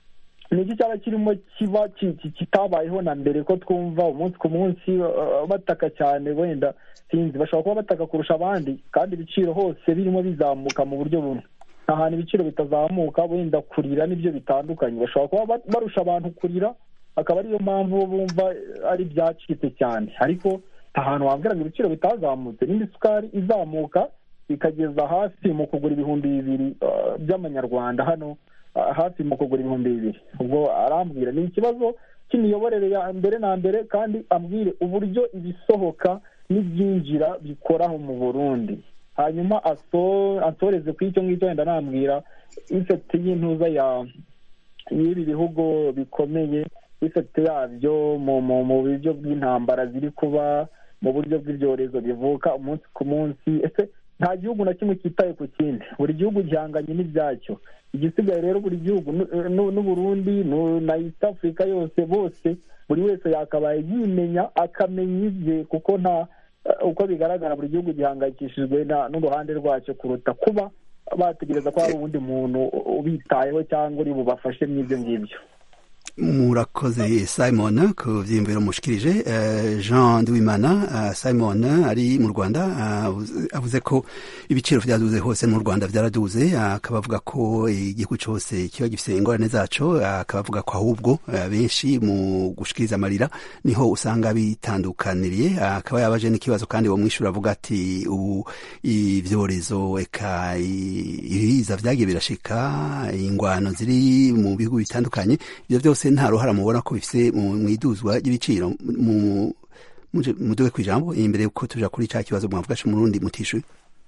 ni iki cyaba kirimo kiba ki- ki- kitabayeho na mbere ko twumva umunsi ku munsi uh, bataka cyane wenda sinzi bashobora kuba bataka kurusha abandi kandi ibiciro hose birimo bizamuka mu buryo bumwe nta hantu ibiciro bitazamuka wenda kurira nibyo bitandukanye bashobora kuba ba- barusha abantu kurira akaba ariyo mpamvu bo bumva ari ibyacitse cyane ariko nta hantu wambwira ngo ibiciro bitazamutse nimba isukari izamuka ikageza hasi mu kugura ibihumbi bibiri uh, by'amanyarwanda hano uh, hafi mu kugura ibihumbi bibiri ubwo arambwira ni ikibazo cy'imiyoborere ya mbere na mbere kandi ambwire uburyo ibisohoka n'ibyinjira bikoraho mu burundi hanyuma aso- ansoreze ku icyo ngicyo wenda nambwira ifekiti y'intuza ya y'ibi bihugu bikomeye ifekiti yabyo mu mu mu buryo bw'intambara ziri kuba mu buryo bw'ibyorezo bivuka umunsi ku munsi ese nta gihugu na kimwe cyitaye ku kindi buri gihugu gihanganye n'ibyacyo igisigaye rero buri gihugu n'u- n'u- n'uburundi n'u- na east africa yose bose buri wese yakabaye yimenya akamenya ibye kuko nta eh, uko bigaragara buri gihugu gihangayikishijwe na- n'uruhande rwacyo kuruta kuba bategereza ko hari uwundi muntu ubitayeho cyangwa uri bubafashe mw'ibyo ngibyo murakoze simon ku byiyumviro mushikirije Eh, jean duwimana eh, simon ari mu rwanda ah, avuze- avuze ko ibiciro byaduze hose no mu rwanda byaraduze ah, akaba avuga ko igihugu cyose kiba gifite ingorane zaco ah, akaba avuga ko ahubwo eh, benshi mu gushikiriza amarira niho usanga bitandukaniriye Ah, akaba yabaje n'ikibazo kandi uwo mwishyura avuga ati ubu ibyorezo eka i- ibiza byagiye birashika ingwano ziri mu bihugu bitandukanye ibyo byose nta ruhara mubona ko bifite mu mu iduzwa ry'ibiciro mu muje- muduge ku ijambo imbere yuko tuja kuri ca kibazo mwavuga co murundi mutishuye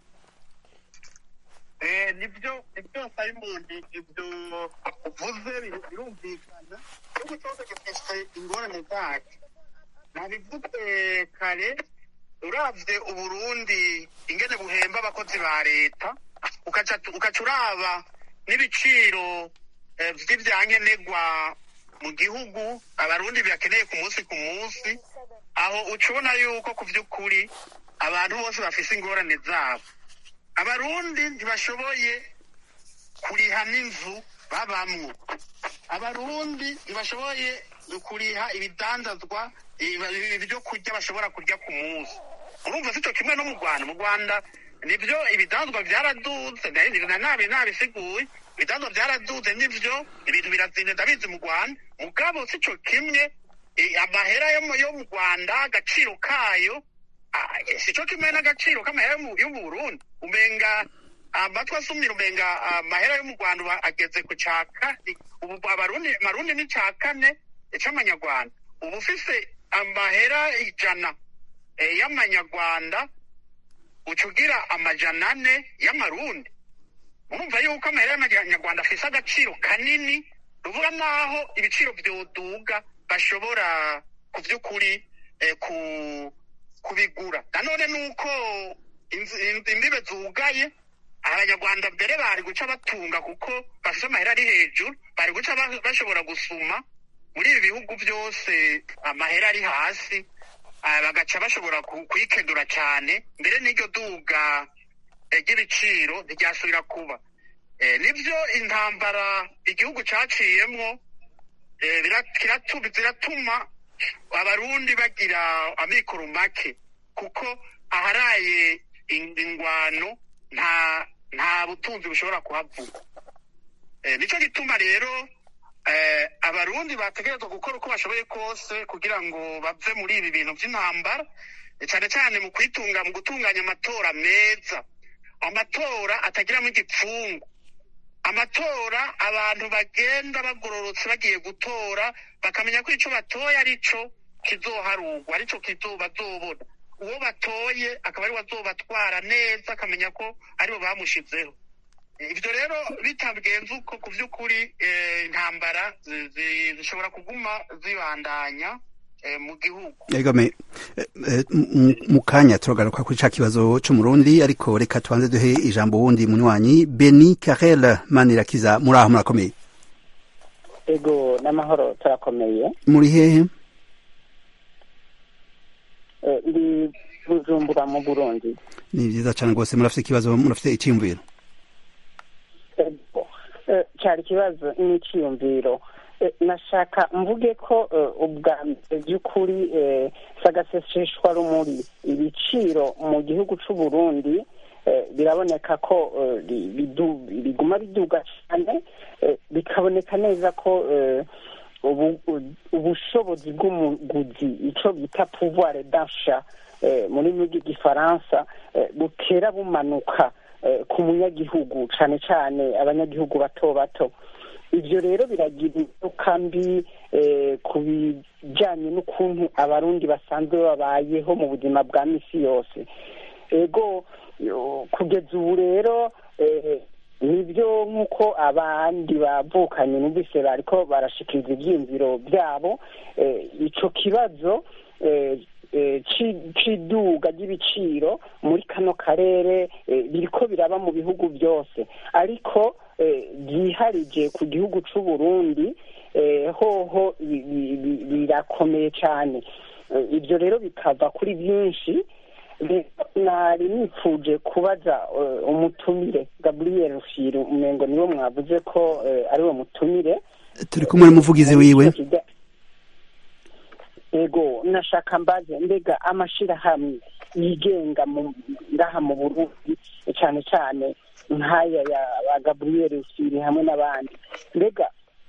Eh, nibyo nibyo simon ibyo uvuze bir- birumvikana igihugu cyose gifite ingorane zacu nabivuze kare uravye uburundi ingene buhemba abakozi ba leta ukaca ukaca uraba n'ibiciro eh, vy'ivyankenerwa mu gihugu abarundi byakeneye ku munsi ku munsi aho uca ubona yuko ku vy'ukuri abantu bose bafise ingorane zabo abarundi ntibashoboye kuriha n'inzu babamwo abarundi ntibashoboye kuriha ibidandazwa ibi- ibyo kurya bashobora kurya ku munsi urumva sico kimwe no mu rwanda mu rwanda nibyo ibidandazwa byaraduze nari- na- nabi nabisiguye ibidandazwa byaraduze nivyo ibintu birazinde ndabizi mu rwanda mugabo sico kimwe eh, amahera yo mu- yo mu rwanda agaciro kayo ah, eh, sico kimwe n'agaciro k'amahera yo mu- yo mu burundi umenga amatwi asumira umenga amahera yo mu rwanda ubu ageze ku ca kane ubu abarundi marundi ni ca kane c'amanyarwanda ubu ufise amahera ijana eh, y'amanyarwanda uca ugira amajana ane y'amarundi urumva yuko amahera y'amanyarwanda afise agaciro kanini ruvuga naho ibiciro vyoduga bashobora ku vy'ukuri eh, ku kubigura nanone nuko inzi- inzi- imbibe zugaye abanyarwanda mbere bari guca batunga kuko bafite amahera ari hejuru bari guca ba- bashobora gusuma muri ibi bihugu byose amahera ari hasi ah, bagaca bashobora ku- kuyikenura cyane mbere n'iryo duga eh, ry'ibiciro ntiryasubira kuba Eh, nibyo intambara igihugu caciyemwo eh, bira- kiratu- ziratuma abarundi bagira amikoro make kuko aharaye in- ingwano nta nta butunzi bushobora kuhavuga Eh, nico gituma rero eh, abarundi bategerezwa gukora uko bashoboye kose kugira ngo bave muri ibi bintu by'intambara eh, cyane cyane mu kwitunga mu gutunganya amatora meza amatora atagiramo igipfungu amatora abantu bagenda bagororotse bagiye gutora bakamenya ko ico batoye arico kizoharugwa arico kizo bazobona uwo batoye akaba ari azobatwara neza akamenya ko aribo bamushizeho ibyo rero bitagenze uko ku by'ukuri eh, intambara zi- zi- zishobora kuguma zibandanya eh, mu gihugu egame mu kanya turagaruka kuri ca kibazo c'umurundi ariko reka tubanze duhe ijambo wundi munywanyi beni karel manirakiza muri aho murakomeye ego n'amahoro turakomeye muri hehe Eh, ndi bujumbura mu burundi ni vyiza cane rwose murafite ikibazo murafite iciyumviro Ego. Eh, cyari ikibazo n'iciyumviro Eh, nashaka mvuge ko eh, ubwa mbere by'ukuri eh, sagaseseshwa rumuri ibiciro mu gihugu c'u Burundi eh, biraboneka ko eh, bi- bidu- biguma biduga cyane eh, bikaboneka neza ko eh, ubu- u- ubushobozi bw'umuguzi ico bita pouvoir d'achat eh, muri rw'igifaransa eh, butera bumanuka eh, ku munyagihugu cane cane abanyagihugu bato bato ivyo rero biragira ingaruka mbi eh, ku bijanye n'ukuntu abarundi basanzwe babayeho mu buzima bwa misi yose ego yo, kugeza ubu rero eh, nibyo nk'uko abandi bavukanye numvise bariko barashikiriza ivyiyumviro byabo eh, ico kibazo eh, eh, ci- c'iduga ry'ibiciro muri kano karere eh, biriko biraba mu bihugu byose ariko eh, byiharije ku gihugu c'u Burundi eh, hoho bi- bi- bi- birakomeye cyane Eh, ibyo rero bikava kuri byinshi rero nari nipfuje kubaza eh, umutumire gabriel rufiru umengo niwe mwavuze ko eh, ari we mutumire turi kumwe n'umuvugizi wiwe ego nashaka mbaze mbega amashirahamwe yigenga mu ngaha mu burundi cyane cyane nk'aya ya ba gabriel rusiri hamwe n'abandi mbega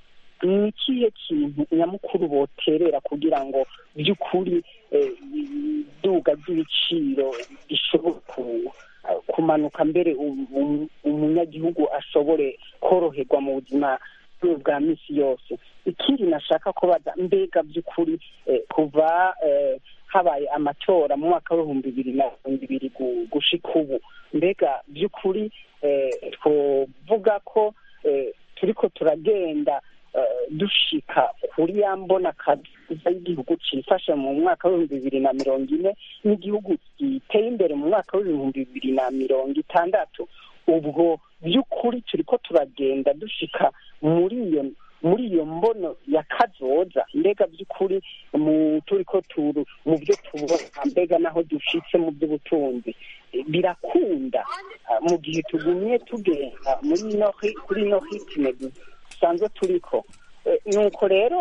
ni ikihe kintu nyamukuru boterera kugira ngo by'ukuri eh, iduga ry'ibiciro rishobore ku- kumanuka mbere um- um- umunyagihugu ashobore koroherwa mu buzima bwe bwa misi yose ikindi nashaka kubaza mbega by'ukuri eh, kuva eh, habaye amatora mu mwaka w'ibihumbi bibiri na mirongo ibiri gu- gushika ubu mbega by'ukuri eh, twovuga ko eh, turiko turagenda eh, dushika kuri ya mbona kaziza y'igihugu cifashe mu mwaka w'ibihumbi bibiri na mirongo ine n'igihugu giteye imbere mu mwaka w'ibihumbi bibiri na mirongo itandatu ubwo by'ukuri turiko turagenda dushika muri iyo muri iyo mbono ya kazoza mbega by'ukuri mu turiko turu mu byo tubona mbega naho dushitse mu by'ubutunzi Eh, birakunda ah, mu gihe tugumye tugenda muri ino hi- kuri ino hitime dusanzwe turiko Eh, nuko rero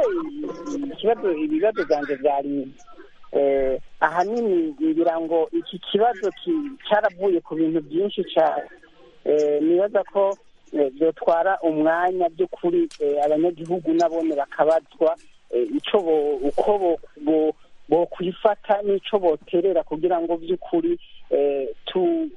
i- ikibazo ibibazo byanjye byari eh, ahanini ngira ngo iki kibazo ki- cyaravuye ku bintu byinshi cyane Eh, nibaza ko eh, byotwara umwanya by'ukuri eh, abanyagihugu nabone bakabazwa eh, ico bo- uko bo- bo- bokwifata n'ico boterera kugira ngo by'ukuri eh, tu-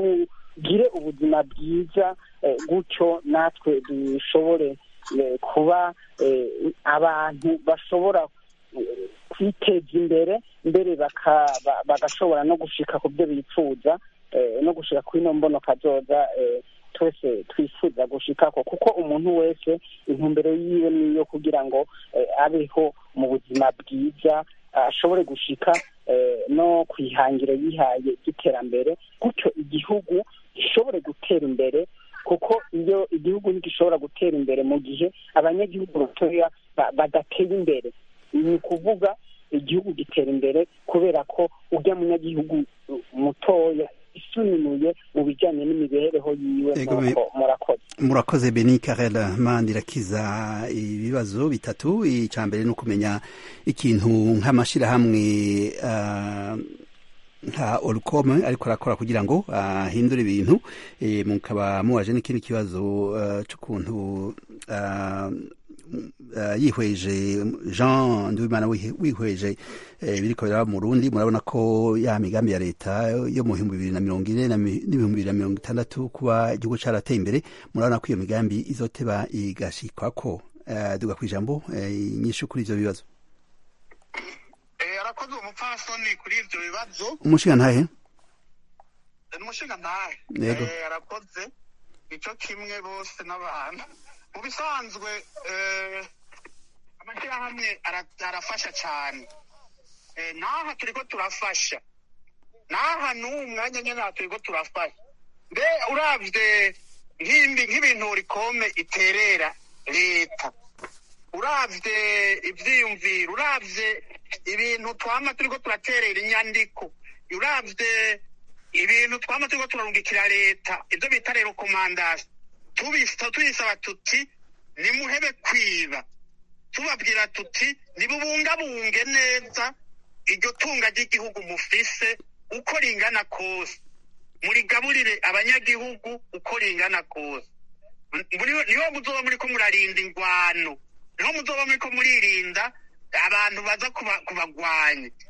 tugire ubuzima bwiza eh, gutyo natwe dushobore eh, kuba eh, abantu bashobora eh, kwiteza imbere mbere baka- ba- bagashobora no gushika ku byo bifuza eh, no gushika kuri ino mbono kazoza eh, twese twifuza gushikako kuko umuntu wese intumbero yiwe niyo kugira ngo eh, abeho mu buzima bwiza ashobore gushika eh, no ku ihangiro yihaye ry'iterambere gutyo igihugu gishobore gutera imbere kuko iyo igihugu ntigishobora gutera imbere mu gihe abanyagihugu batoya ba- badatera imbere ni ukuvuga igihugu gitera imbere kubera ko ujya munyagihugu uh, mutoya isununuye mu bijyanye n'imibereho yiwe Ego, nuko murakoze murakoze beni karela mandirakiza ibibazo bitatu icya mbere ni ukumenya ikintu nk'amashyirahamwe ah, nka orukome ariko arakora kugira ngo ahindure ibintu eh, mukaba mubaje n'ikindi kibazo ah, c'ukuntu ah, ah, yihweje jean nduwimana wihe- wihweje eh, biriko biraba mu rundi murabona ko ya migambi ya leta yo mu bihumbi bibiri na mirongo ine na mi- n'ibihumbi bibiri na mirongo itandatu kuba igihugu carateye imbere murabona ko iyo migambi izoteba igashikwako Eh, duga kw'ijambo eh, inyishu kuri ivyo bibazo Eh, arakoze uwo mupfasoni kuri ivyo bibazo umushinga ntahe ni umushinga ntahe Yego. Eh, arakoze nico kimwe bose n'abantu mu bisanzwe eh, amashyirahamwe ara- arafasha cane Eh, n'aha turiko turafasha n'aha n'uwu mwanya nyene aha turiko turafasha mbe uravye nk'imbi nk'ibintu rikome iterera leta uravye ivyiyumviro uravye ibintu twama turiko turaterera inyandiko uravye ibintu twama turiko turarungikira leta ivyo bita rero komandasi tubisa tuyisaba tuti nimuhebe kwiba tubabwira tuti nibubungabunge neza iryo tunga ry'igihugu mufise uko ringana kose murigaburire abanyagihugu uko ringana kose Muri- niho muzoba muriko murarinda ingwano niho muzoba muriko muririnda abantu baza kuba- kubagwanya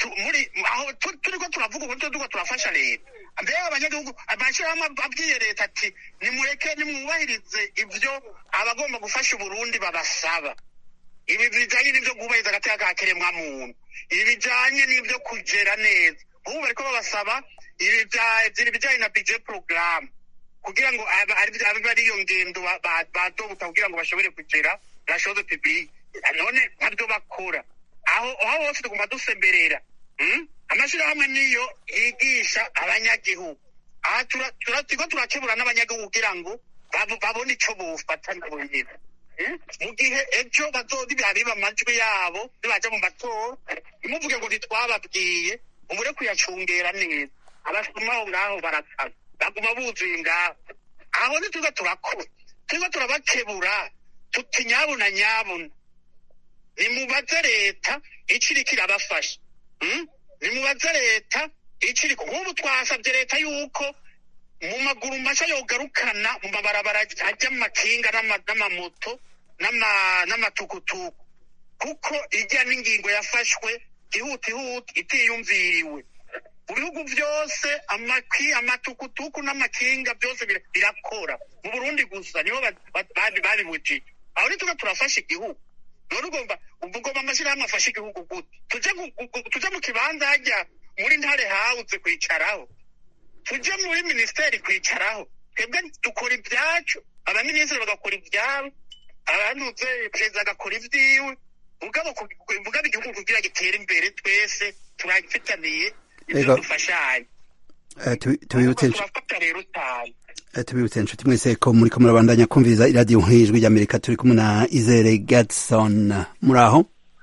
tu- muri aho tu- turiko turavuga ubu turiko turafasha leta mbega abanyagihugu amashyirahamwe abwiye leta ati nimureke nimwubahirize ibyo abagomba gufasha uburundi babasaba ibi bijanye n'ivyo kubahiriza agateka ka kiremwamuntu ibi bijanye n'ivyo kugera neza ubu bariko babasaba ibi bya- ibi bijanye na budget programme kugira ngo aba- ari abe ari iyo ngendo ba- ba- badobuta kugira ngo bashobore kugera la chose publique none ntabyo bakora aho aho hose tugomba dusemberera mm? amashirahamwe niyo yigisha abanyagihugu aha tura- tura- turiko turakebura n'abanyagihugu kugira ngo babo- babone ico bofata nabo nyene Mm? mu gihe ejo bazodiba biba amajwi yabo nibaja mu matora ntimuvuge ngo ntitwababwiye umure kuyacungera neza abasoma aho ngaho baratana baguma buzuye ngaho aho nituza turakora turiko turabakebura tuti nyabuna nyabuna nimubaze leta ico iriko irabafasha Mm? nimubaze leta ico iriko nk'ubu twasavye leta yuko mu maguru masha yogarukana mu mabarabara ajya mu makinga n'ama- n'amamoto n'ama- n'amatukutuku kuko ijya n'ingingo yafashwe ihutihuti itiyumviriwe mu bihugu byose amaki amatukutuku n'amakinga byose bira- birakora mu burundi gusa niho ba- ba- babi- babibujije aho nituga turafasha igihugu none ugomba ugomba amashyirahamwe afashe igihugu gute tuje mu- gu- tuje mu kibanza hajya muri ntare hawuze kwicaraho tuje muri minisiteri kwicaraho twebwe dukora ibyacu abaminisitiri bagakora ibyabo abantuze perezida agakora ibyiwe mugabo ku- mugabo igihugu kugira gitere imbere twese turafitaniye ibyo Ego. dufashanye Eh, tubi- tubibutse turafata rero cyane Eh, tubibutse inshuti mwese ko muriko murabandanya kumviriza iradiyo nk'ijwi ry'amerika turi kumwe na izere gadson muri aho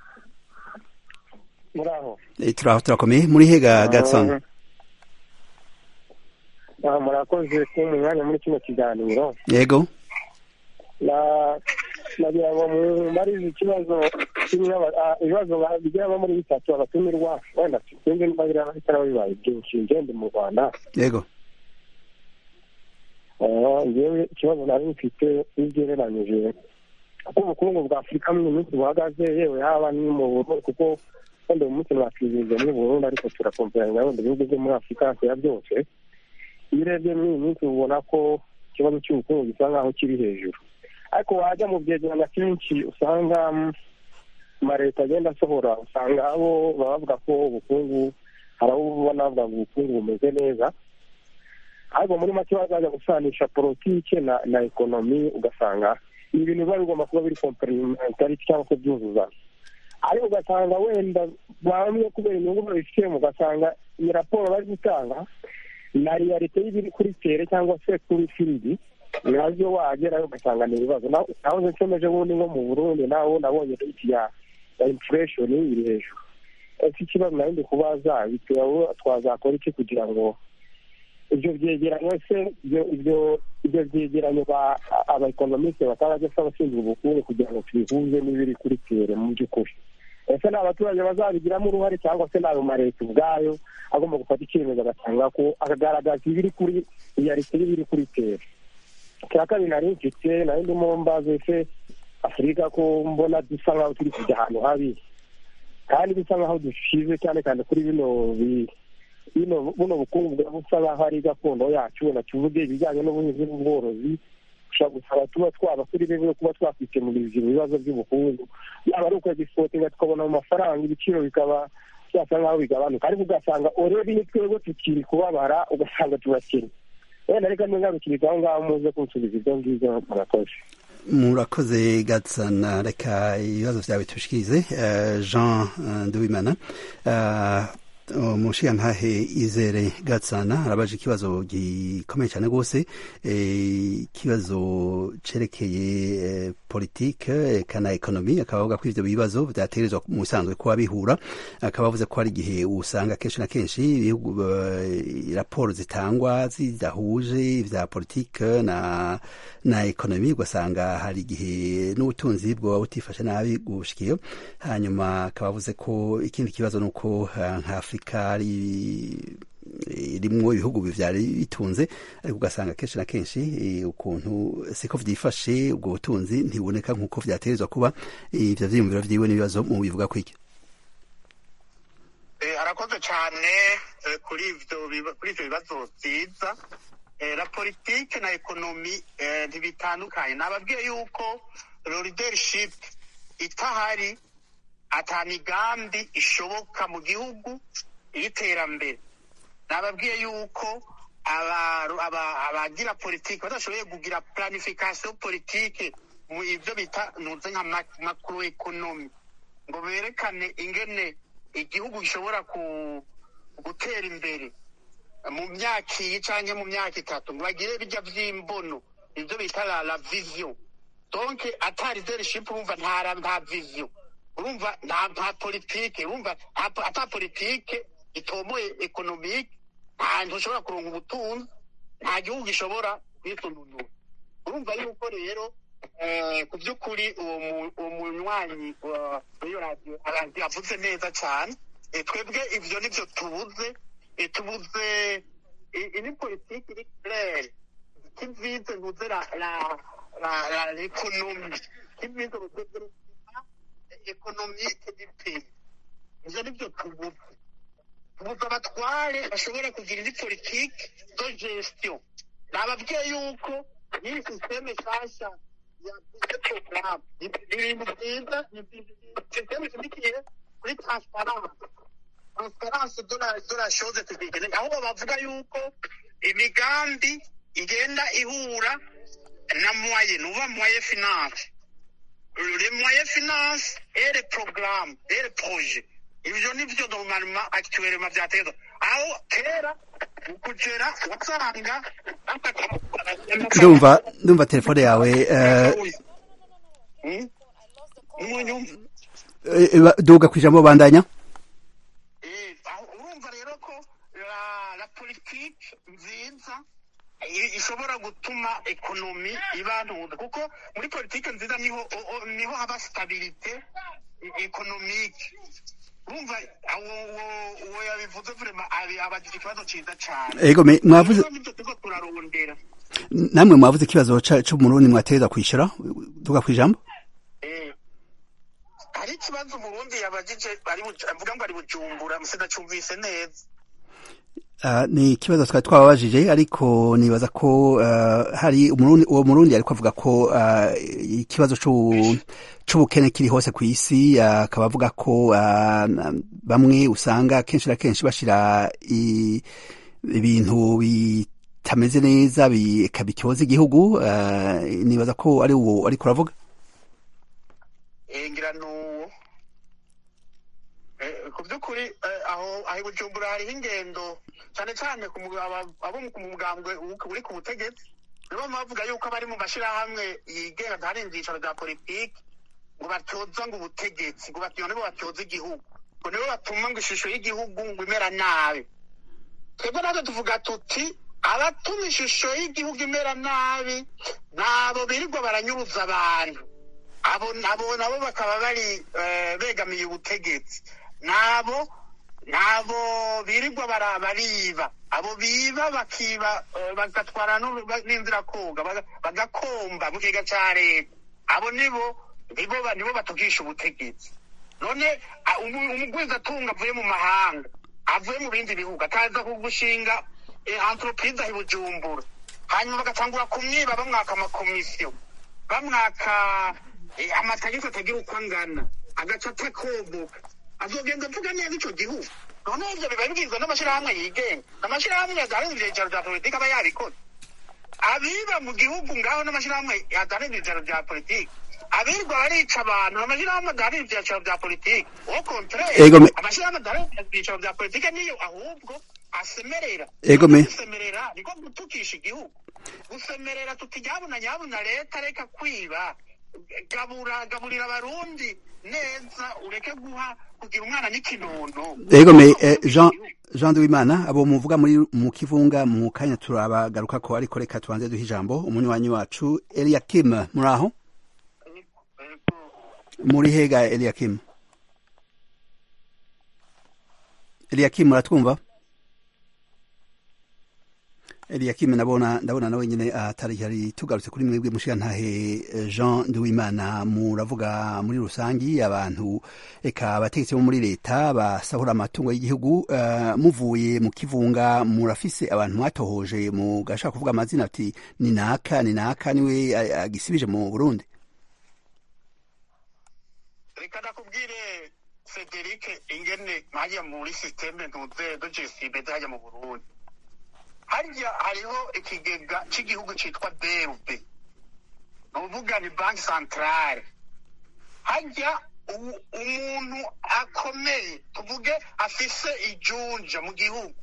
muri aho Eh, turi aho turakomeye muri hega gadson Ah, murakoze kuba mu mwanya muri kino kiganiro yego na nagira ngo mubarize ikibazo kimwe aba- ah, ibibazo ba- bigera muri bitatu abatumirwa wenda sinzi niba biriya bitaba bibaye byinshi ngende mu rwanda yego Ah, njyewe ikibazo nari mfite iyo ugereranyije uko ubukungu bwa afurika muri iyi minsi buhagaze yewe haba ni mu burundi kuko wenda uyu munsi mwakwizihiza muri burundi ariko turakomperanya wenda ibihugu byo muri afurika hafi ya byose iyo urebye muri iyi minsi ubona ko ikibazo cy'ubukungu gisa nk'aho kiri hejuru ariko wajya mu byegeranyo kenshi usanga mm, amaleta agenda asohora usanga abo baba bavuga ko ubukungu hari abo ubona bavuga ngo ubukungu bumeze neza ariko muri make bazajya gusanisha politike na na ekonomi ugasanga ni ibintu biba bigomba kuba biri komplementari cyangwa se byuzuzanya ariko ugasanga wenda bamwe kubera inyungu babifitemo ugasanga iyi raporo bari gutanga na realite y'ibiri kuri tere cyangwa se kuri firidi nabyo wagerayo ugasanga ni ibibazo naho naho nsemeje ubundi nko mu burundi naho nabonye rate ya ya inflation iri hejuru ese ikibazo nari ndi kubaza bitewe twazakora iki kugira ngo ibyo byegeranyo se ibyo ibyo ibyo byegeranyo ba abaekonomiste batarajya se abashinzwe ubukungu kugira ngo tubihuze n'ibiri kuri tere mu by'ukuri ese ni abaturage bazabigiramo uruhare cyangwa se ni ayo mareta ubwayo agomba gufata icyemezo agatanga ko akagaragaza ibiri kuri iyarite y'ibiri kuri tere icya kabiri nari mfite nari ndimo mbaze se afurika ko mbona dusa nk'aho turi kujya ahantu habi kandi bisa nk'aho dushize cyane cyane kuri bino bi- bino buno bukungu bwa busa nk'aho ari gakondo yacu wenda tuvuge ibijyanye n'ubuhinzi n'ubworozi ushobora gusaba tuba twaba turi bimwe kuba twakwikemurira ibyo bibazo by'ubukungu yaba ari ukwegisportinga tukabona mu mafaranga ibiciro bikaba byasa nk'aho bigabanuka ariko ugasanga orebi ni twebwe tukiri kubabara ugasanga turakennye wenda reka ngarukiriza aho ngaho muze kunsubiza ibyo ngibyo murakoze murakoze gadson reka ibibazo vyawe tushikirize Eh, jean eh, nduwimana Eh, umushiyantahe izere gatsana arabaje ikibazo gikomeye cyane rwose eh, ikibazo cerekeye eh, politike eka na ekonomi akaba avuga ko ivyo bibazo vyategerezwa mu bisanzwe kuba bihura akaba avuze ko hari igihe usanga kenshi na kenshi ibihugu eh, raporo zitangwa zidahuje ivya politike na na ekonomi ugasanga hari igihe n'ubutunzi bwoba butifashe nabi gushikiyo hanyuma akaba avuze ko ikindi kibazo ni uko eh, nka afurika ari irimwo ibihugu vyari bitunze ariko ugasanga kenshi na kenshi eh, ukuntu siko vyifashe ubwo butunzi ntibuboneka nk'uko vyategerezwa kuba ivyo vyiyumviro vyiwe n'ibibazo mu bivuga kwiki Eh, murakoze cyane eh, kuri ivyo biba- kuri ivyo bibazo vyiza Eh, la politike na ekonomi eh, ntibitandukanye nababwiye yuko lo leadership itahari ata migambi ishoboka mu gihugu y'iterambere nababwiye yuko aba- aba- abagira politike badashoboye kugira planification politike mu ivyo bita nuze nka ma- macroeconomy ngo berekane ingene igihugu gishobora ku- gutera imbere mu myaka iyi canke mu myaka itatu ngo bagire bijya vy'imbono ivyo bita la, la vision donc ata leadership urumva nta ra- nta vision urumva nta nta politike urumva nta- ata politike itomoye economique nta ntushobora kuronka ubutunzi nta gihugu gishobora kwisununura urumva yuko rero eh, ku by'ukuri uwo mu- uwo munywanyi wa- w'iyo radiyo ara- yavuze neza cyane Eh, twebwe ivyo nivyo tubuze Eh, tubuze i- ini politiki iri claire kivize ntuze la la la la l'économie kivize le développement économique du pays ivyo nivyo tubuze tubuze abatware bashobora kugira indi politiki de gestion nababwiye yuko n'iyi sisiteme nshasha ya porogaramu ni ibintu byiza ni sisiteme ishamikiye kuri transparence transparence de la de la chose publique aho bavuga yuko imigambi igenda ihura na moyen nuba moyen finance les moyens finance et les programmes et les projets ivyo nivyo normalement actuellement vyateza aho kera mu kugera wasanga ndumva ndumva telefone yawe eh, umunyumva eh, eh, duga ku ijambo bandanya urumva rero ko la, la politique nziza i- ishobora gutuma ekonomi iba ntuza kuko muri politike nziza niho o- o- niho haba stabilite e- economique urumva uwo- uwo- uwo yabivuze vrema abagira ikibazo ciza cane Ego, me- mwavuze- Rero nivyo turiko turarondera namwe mwavuze ikibazo ca- co mu Burundi mwategerezwa kwishyura duga ku ijambo hari ikibazo umurundi yabagije ari Buj- avuga ngo ari bujumbura sinacumvise neza Ah, ni ikibazo twari twababajije ariko nibaza ko ah, hari umurundi uwo murundi ariko avuga ko ah, ikibazo c'u- c'ubukene kiri hose ku isi ah, akaba avuga ko ah, na- bamwe usanga kenshi na kenshi bashira i- ibintu bitameze neza bika bicyoza igihugu ah, nibaza ko ari uwo ariko uravuga Eh, ngira nuwo Eh, ku by'ukuri eh, aho aho i bujumbura hariho ingendo cyane cyane ku mu- aba- abo mu- ku mugambwe uri uri ku butegetsi nibo bavuga yuko abari mu mashyirahamwe yigenga ntari ibyicaro bya politiki ngo batyoza ngo ubutegetsi ngo batyo nibo batyoza igihugu ngo nibo batuma ngo ishusho y'igihugu ngo imera nabi twebwe natwe tuvuga tuti abatuma ishusho y'igihugu imera nabi nabo birirwa baranyuruza abantu abo abo nabo bakaba bari eh, begamiye ubutegetsi nabo nabo birirwa bara- bariba abo biba bakiba eh, bagatwara n'uru- ba- n'inzira koga baga- bagakomba mu kigega ca leta abo nibo nibo ba- nibo batugisha ubutegetsi none a- umu- umugwizatunga avuye mu mahanga avuye mu bindi bihugu akaza kugushinga eh, entreprise aho i bujumbura hanyuma bagatangura kumwiba bamwaka amakomisiyo bamwaka eh, amategeko atagira uko angana agaca atakomoka azogenda avuga neza ico gihugu none ivyo biba bibwizwa n'amashirahamwe yigenga amashirahamwe yadaharanira ivyicaro vya politiki aba yabikoze abiba mu gihugu ngaho n'amashirahamwe yadaharanira ivyicaro vya politiki abirirwa barica abantu amashirahamwe adaharanira ivyicaro vya politiki au contraire Ego me- amashirahamwe adaharanira ivyicaro vya politiki niyo ahubwo asemerera Ego me- gusemerera niko gutukisha igihugu gusemerera tuti nyabuna nyabuna leta reka kwiba gabura gaburira abarundi neza ureke guha kugira umwana n'ikinono Ego me eh, Jean Jean Duwimana abo muvuga muri mu kivunga mu kanya turabagaruka ko ariko reka tubanze duha ijambo umunywanyi wacu Eliakim muri aho muri hega Eliakim Eliakim muratwumva Eliakim nabona ndabona nawe nyene atari hari tugarutse kuri mwebwe mushiga ntahe Jean Nduwimana muravuga muri rusangi abantu eka abategetsi bo muri leta basahura amatungo y'igihugu uh, muvuye mu kivunga murafise abantu mwatohoje mu gashaka kuvuga amazina ati ni naka ni naka niwe agisibije mu Burundi reka nakubwire Frederic ingene hajya muri systeme ntuze do GCB hajya mu Burundi harya hariho ikigega cy'igihugu cyitwa BRB ni uvuga ni banki santarare harya umuntu akomeye tuvuge afise ijunja mu gihugu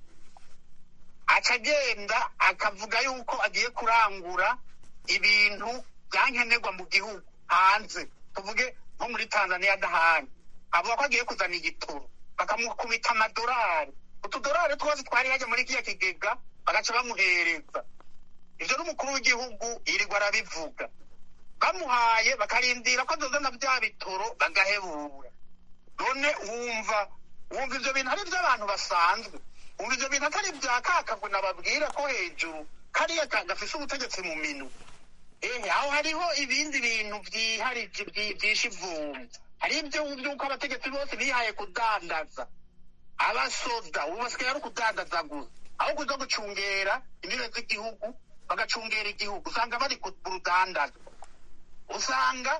aca agenda akavuga yuko agiye kurangura ibintu byankenerwa mu gihugu hanze tuvuge nko muri tanzania n'ahandi avuga ko agiye kuzana igitoro bakamukubita amadolari utudolari twose twari hajya muri kiriya kigega bagaca bamuhereza ivyo n'umukuru w'igihugu yirirwa arabivuga bamuhaye bakarindira ko azozana vya bitoro bagahebura none wumva wumva ivyo bintu ari vy'abantu basanzwe wumva ivyo bintu atari vya kakagwe nababwira ko hejuru kariya gafise ubutegetsi mu minwe ehe aho hariho ibindi bintu vyiharije vyishe ivumbi hari ivyo vy'uko abategetsi bose bihaye kudandaza abasoda ubu basigaye ari ukudandaza gusa aho kuza gucungera imbibe z'igihugu bagacungera igihugu usanga bari ku rudandazo usanga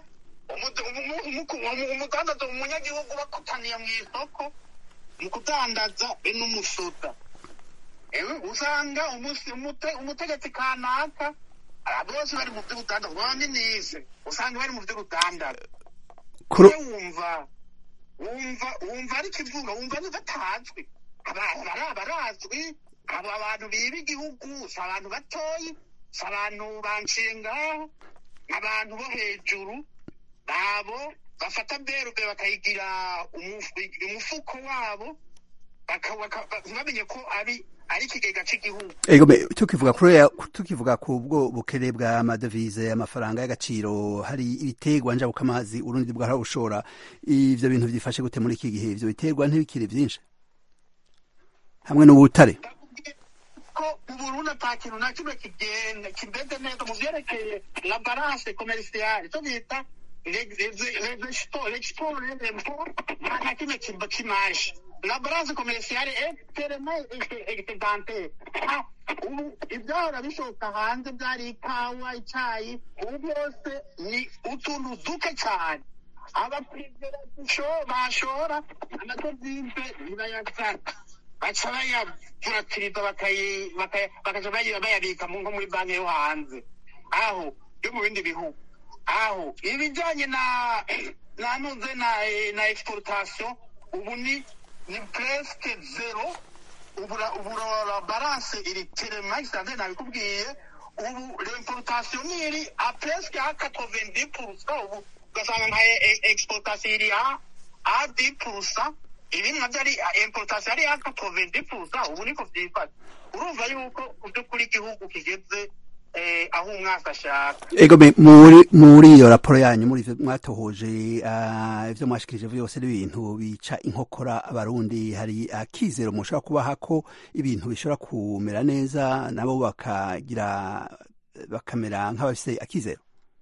umudandazo umunyagihugu bakutaniye mu isoko mu kudandaza be n'umusoda usanga umutegetsi kanaka bose bari mu by'urudandazo babaminize usanga bari mu by'urudandazo wumva wumva wumva ari kivuga wumva batazwi barazwi aba bantu biba igihugu si abantu batoyi si abantu banshingaho abantu bo hejuru babo bafata berube bakayigira umufuko wabo ntibamenye ko ari ari ikigega cy'igihugu ego tukivuga kuri tukivuga ku bwo bukere bw'amadevize amafaranga y'agaciro hari ibiterwa njabuka amazi urundi bwarabushora ivyo bintu byifashe gute muri iki gihe ivyo biterwa ntibikiri byinshi hamwe n'ubutare ko uburundi ata kintu na kimwe kigenda kimeze neza mu vyerekeye la balance commerciale icyo bita l'export nta kimwe kimaje la balance commerciale est tellement excédentaire ubu ibyahora bishoka hanze byari ikawa icyayi ubu byose ni utuntu duke cyane abaprivera bashora amadovize ntibayazana baca bayavuratiriza bakaja bayabika nko muri banki yo hanze aho yo mu bindi bihugu aho ibijyanye na nanuze na na exportation ubu ni ni presque zero ubu la balance iri terema isanzwe nabikubwiye ubu l'importation iri a presque a 90% ubu ugasanga nka exportation iri a a 10% ibindi navyo ari importation ari a 90% ubu niko vyifashe urumva yuko mu by'ukuri igihugu kigeze aho umwaka ashaka ego muri muri iyo raporo yanyu muri ivyo mwatohoje ivyo mwashikirije byose n'ibintu bica inkokora abarundi hari akizero mushobora kubaha ko ibintu bishobora kumera neza nabo bakagira bakamera nk'abafise akizero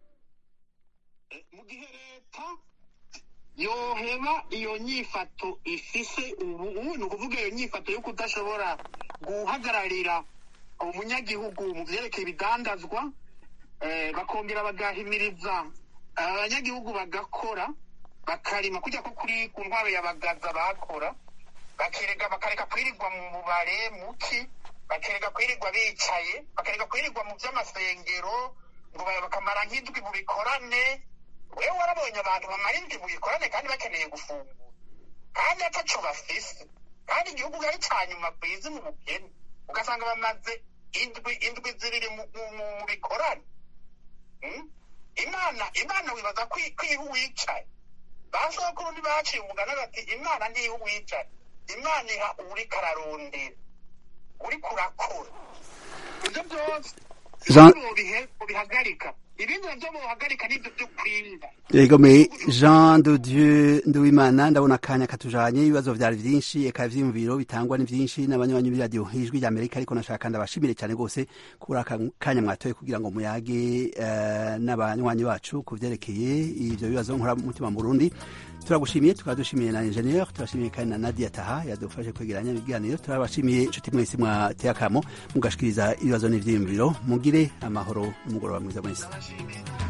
mu gihe leta yoheba iyo nyifato ifise ubu ni ukuvuga iyo nyifato yo kudashobora guhagararira umunyagihugu mu byerekeye ibidandazwa bakongera bagahimiriza abanyagihugu bagakora bakarima kujya ko kuri ku ntwaro ya bagaza bakora bakereka bakareka kwirirwa mu mubare muki bakereka kwirirwa bicaye bakareka kwirirwa mu by'amasengero ngo bakamara nk'indwi mu bikorane wewe warabonye abantu bamara indwi mu bikorane kandi bakeneye gufungura kandi ataco bafise kandi igihugu ari ca nyuma ku isi mu bukene ugasanga bamaze indwi indwi zibiri mu bikorane imana imana wibaza ko iha uwicaye basokuru ntibaciye umugani bati imana ntiha uwicaye imana iha uriko ararondera uriko urakora ibyo byose bihagarika ibindi navyo bohagarika n'ivyo vyo kwimba egome jean de dieu nduwimana ndabona akanya katujanye ibibazo vyari vyinshi eka ivyiyumviro bitangwa ni vyinshi n'abanywanyi b'iradiyo ijwi rya amerika ariko nashaka ndabashimire cyane rwose kuri aka kanya mwatoye kugira ngo muyage eh, n'abanywanyi bacu ku vyerekeye ivyo bibazo nkora mutima mu burundi turagushimiye tukaba dushimiye na ingenieur turashimiye kandi na nadia taha yadufashe kwegeranya ibiganiro turabashimiye inshuti mwese mwateye akamo mugashikiriza ibibazo n'ivyiyumviro mugire amahoro n'umugoroba mwiza mwese